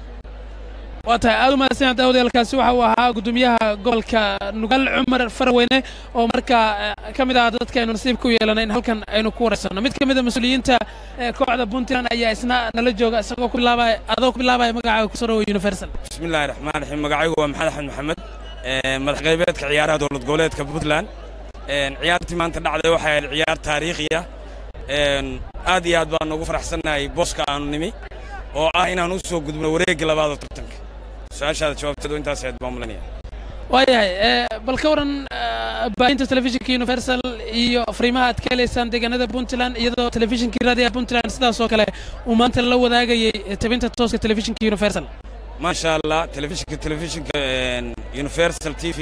waa tahay aad u mahadsan daawadayaelkaasi waxa uu ahaa gudoomiyaha gobolka nugaal cumar faraweyne oo markaa eh, ka mid ah dadka aynu nasiibka u yeelanay in halkan aynu ku waraysanno mid ka mid a mas-uuliyiinta eh, kooxda puntland ayaa isna nala jooga isagoo ku bilaabaya adoo ku bilaabaya magacaaga kusoo dhawo universal بسم الله الرحمن الرحيم magacaygu waa maxamed axmed maxamed Ee, madax qaybeedka ciyaaraha dowlad goboleedka puntland Een, ciyaartii maanta dhacday waxay ahayd ciyaar taariikhi ah Een, aad iyo aad baan ugu faraxsannahay booska aanu nimi oo ah inaan u soo gudubno wareegga labaad oo tartanka su-aashaada jawaabteedu intaas ahayd baan mulanaya waayahay eh, bal ka waran eh, baahinta telefishinka universal iyo fariimaha aad ka helaysaan deegaanada puntland iyadoo telefishinkii raadiyaha puntland sidaas oo kale uu maanta la wadaagayay eh, tabinta tooska telefishinka universal maasha allah telefishinka telefishinka een, universal t v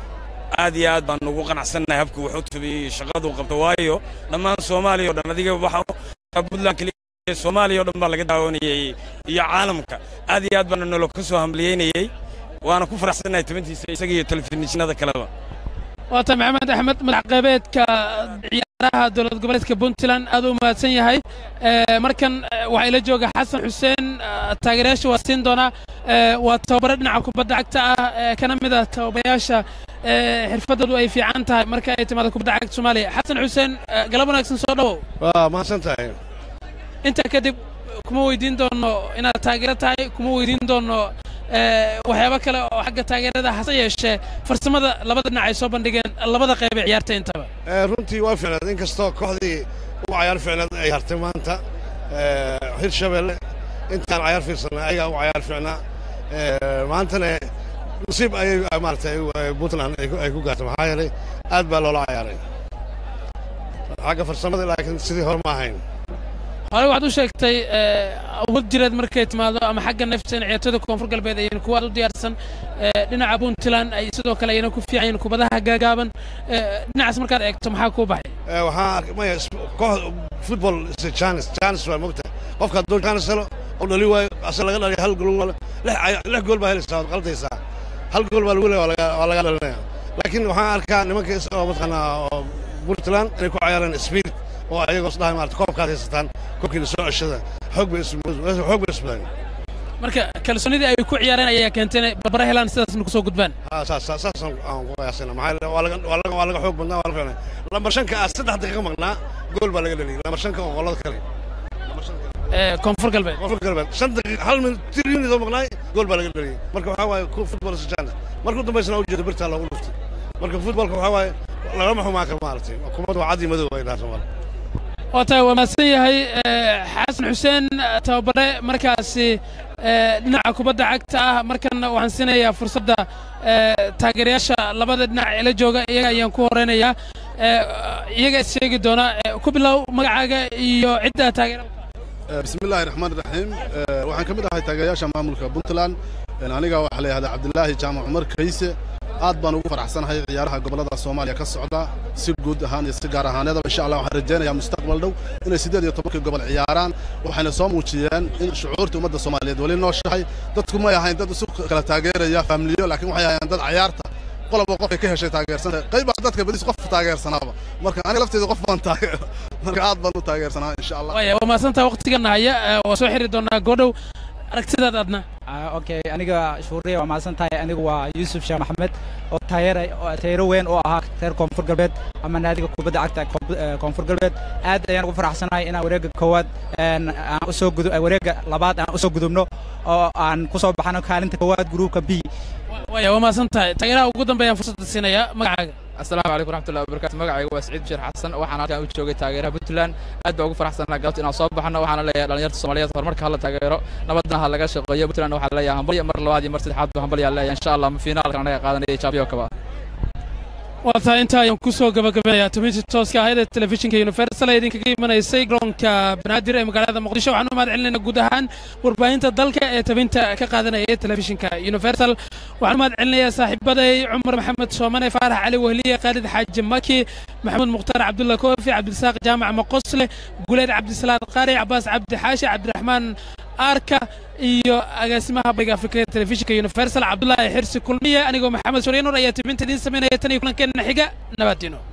aad iyo aad baan ugu qanacsannahay habku wax u tabiyey shaqadu qabto waayo dhammaan soomaaliya oo dhan adiga waxa puntland keliya soomaaliya oo dhan baa laga daawanayey iyo caalamka aad iyo aad baana nolo ka soo hamliyeynayey waana ku faraxsannahay tabintiisa isaga iyo telefishinada kaleba waa tahay maxamed axmed madax qaybeedka ciyaaraha dowlad goboleedka puntland aad u mahadsan yahay Eh, markan eh, waxaa ila jooga xasan xuseen eh, taageerayaasha waa siin doonaa Eh, waa tababare dhinaca kubadda cagta ah eh, kana mid ah tababarayaasha eh, xirfadoodu ay fiican tahay marka ay timaado kubadda cagta soomaaliya xasan xuseen eh, galab wanaagsan soo dhowow waa mahadsan tahay intaa kadib kuma weydiin doono inaad taageero tahay kuma weydiin doono eh, waxyaabo kale oo xagga taageerada hase yeeshee farsamada labada dhinac ay soo bandhigeen labada qayb ee ciyaarta intaba Ee, runtii waa fiicnaad inkastoo kooxdii u cayaar fiicnaad ay hartay maanta ee, hirshabelle intaan cayaar fiirsanay ayagaa u cayaar fiicnaa Ee, maantana nasiib ayay maaragtay ay- puntland ay ku- ay ku gaartay maxaa yeelay aad baa loola cayaaray xagga farsamada laakiin sidii hore ma ahayn hore waxaad u sheegtay eh, awood jireed markay timaado ama xagga nafta in ciyaartooyda koonfur galbeed ayayna kuwaad u diyaarsan eh, dhinaca puntland ay sidoo kale ayna ku fiican yihiin kubadaha gaagaaban Eh, dhinacaas markaad eegto maxaa kuu baxay Ee, waxaan arkay maya is- koox football is a chance chance waa mogta qofka hadduu chance helo oo dhali waayo ase laga dhaliyo hal gool waa- lix caya- lix gool baa helaysaa waad qaldaysaa hal gool baa lagu leeya waa laga- waa laga dhalinaya laakiin waxaan arkaa nimanka is- oo mataqaanaa oo puntland inay ku cayaareen speed oo ayagoo isdhahay maarata koobkaad haysataan koobkiina soo ceshada xoog bay is- xoog bay isbadeen marka kalsoonidii ay ku ciyaareen ayaa keentay inay barbara helaan sidaasna kusoo gudbaan haa saas saas saasaan aan ku qiyaasina maxaa yeele waa laga waa laga waa laga xoog badnaa waa la fiicnay lambar shanka ah saddex daqiiqo maqnaa gool baa laga dhaliyay lambar shanka oo qolada kale Eh, koonfur galbeed koonfur galbeed shan daqiiq hal min tir unit oo maqnaay gool baa laga dhaliyay marka waxaa waaye ku football is a chance markuu dambaysana u jeedo birtaa loogu dhuftay marka footballka waxaa waaye lagama xumaan karo maaragtay kumadda waa cad iyo madow ay dhaha soomaali waa tahay waa mahadsan yahay eh, xasan xuseen eh, tababare markaasi eh, dhinaca kubadda cagta ah markanna waxaan siinayaa fursadda eh, taageerayaasha labada dhinac ee la jooga iyaga ayaan ku horeynayaa Eh, iyaga is sheegi doona Eh, ku bilow magacaaga iyo cidda taageera bismillaahi raxmaan raxiim waxaan ka mid ahay taageerayaasha maamulka puntland aniga waxaa la yidhahdaa cabdilaahi jaamac cumar kayse aad baan ugu faraxsanahay ciyaaraha gobollada soomaaliya ka socda si guud ahaan iyo si gaar ahaaneedaba insha allah waxaan rajaynayaa mustaqbal dhow inay siddeed iyo tobankii gobol ciyaaraan waxayna soo muujiyeen in shucuurta ummadda soomaaliyeed weli nooshahay dadku may ahayn dad isu kala taageeraya faamiliyo laakiin waxay ahayn dad ciyaarta qoloba qofay ka heshay taageersantahay qaybaa dadka badis qof taageersanaaba marka aniga lafteeda qof baan taageer marka aad baan u taageersanaa insha allah waaya waa mahadsantaha waqtigana haya waa soo xiri doonaa goodhow aragtidaad adna okay aniga shuuriya waa mahadsan tahay anigu waa yuusuf sheekh maxamed oo taageera taageero weyn oo ahaa reer koonfur galbeed ama naadiga kubadda cagta koonfur galbeed aad ayaan ugu faraxsanahay inaan wareegga koowaad aan usoo gudu wareegga labaad aan usoo gudubno oo aan ku soo baxano kaalinta koowaad gruupka b waaya waa mahadsan tahay taageeraha ugu dambeeyaan fursadda siinayaa magacaaga asalaamu calaykum raxmatullahi wabarakatu magacayga waa saciid bashir xasan waxaan halkan u joogay taageeraha puntland aad baa ugu faraxsanaa galabta inaan soo baxno waxaana leeyahay dhalinyarta soomaaliyeed horumarka hala taageero nabadna ha laga shaqeeyo puntland waxaa leeyahay hambalya mar labaad iyo mar saddexaad baa hambalyaa leeyahay insha allah finaalkan anaga qaadanaya championkaba waa tahay inta ayaan ku soo gabagabanayaa tumintii tooska ahayd ee telefishinka universal ee idinkaga imanaysay garoonka banaadir ee magaalada muqdisho waxaan u mahad celinayna guud ahaan warbaahinta dalka ee tabinta ka qaadanaya telefishinka universal waxaan u mahad celinayaa saaxiibaday cumar maxamed soomane faarax cali wehliye khaalid xaaji maki maxamuud mukhtaar cabdulla koofi cabdirasaaq jaamac maqosle guleed cabdisalaad qaari cabaas cabdi xaashi cabdiraxmaan arka iyo agaasimaha bariga afrika ee telefishinka universal cabdullaahi xirsi kulmiye anigoo maxamed suryanur ayaa tibinta idiin samaynaya tan iyo kulankeena xiga nabadino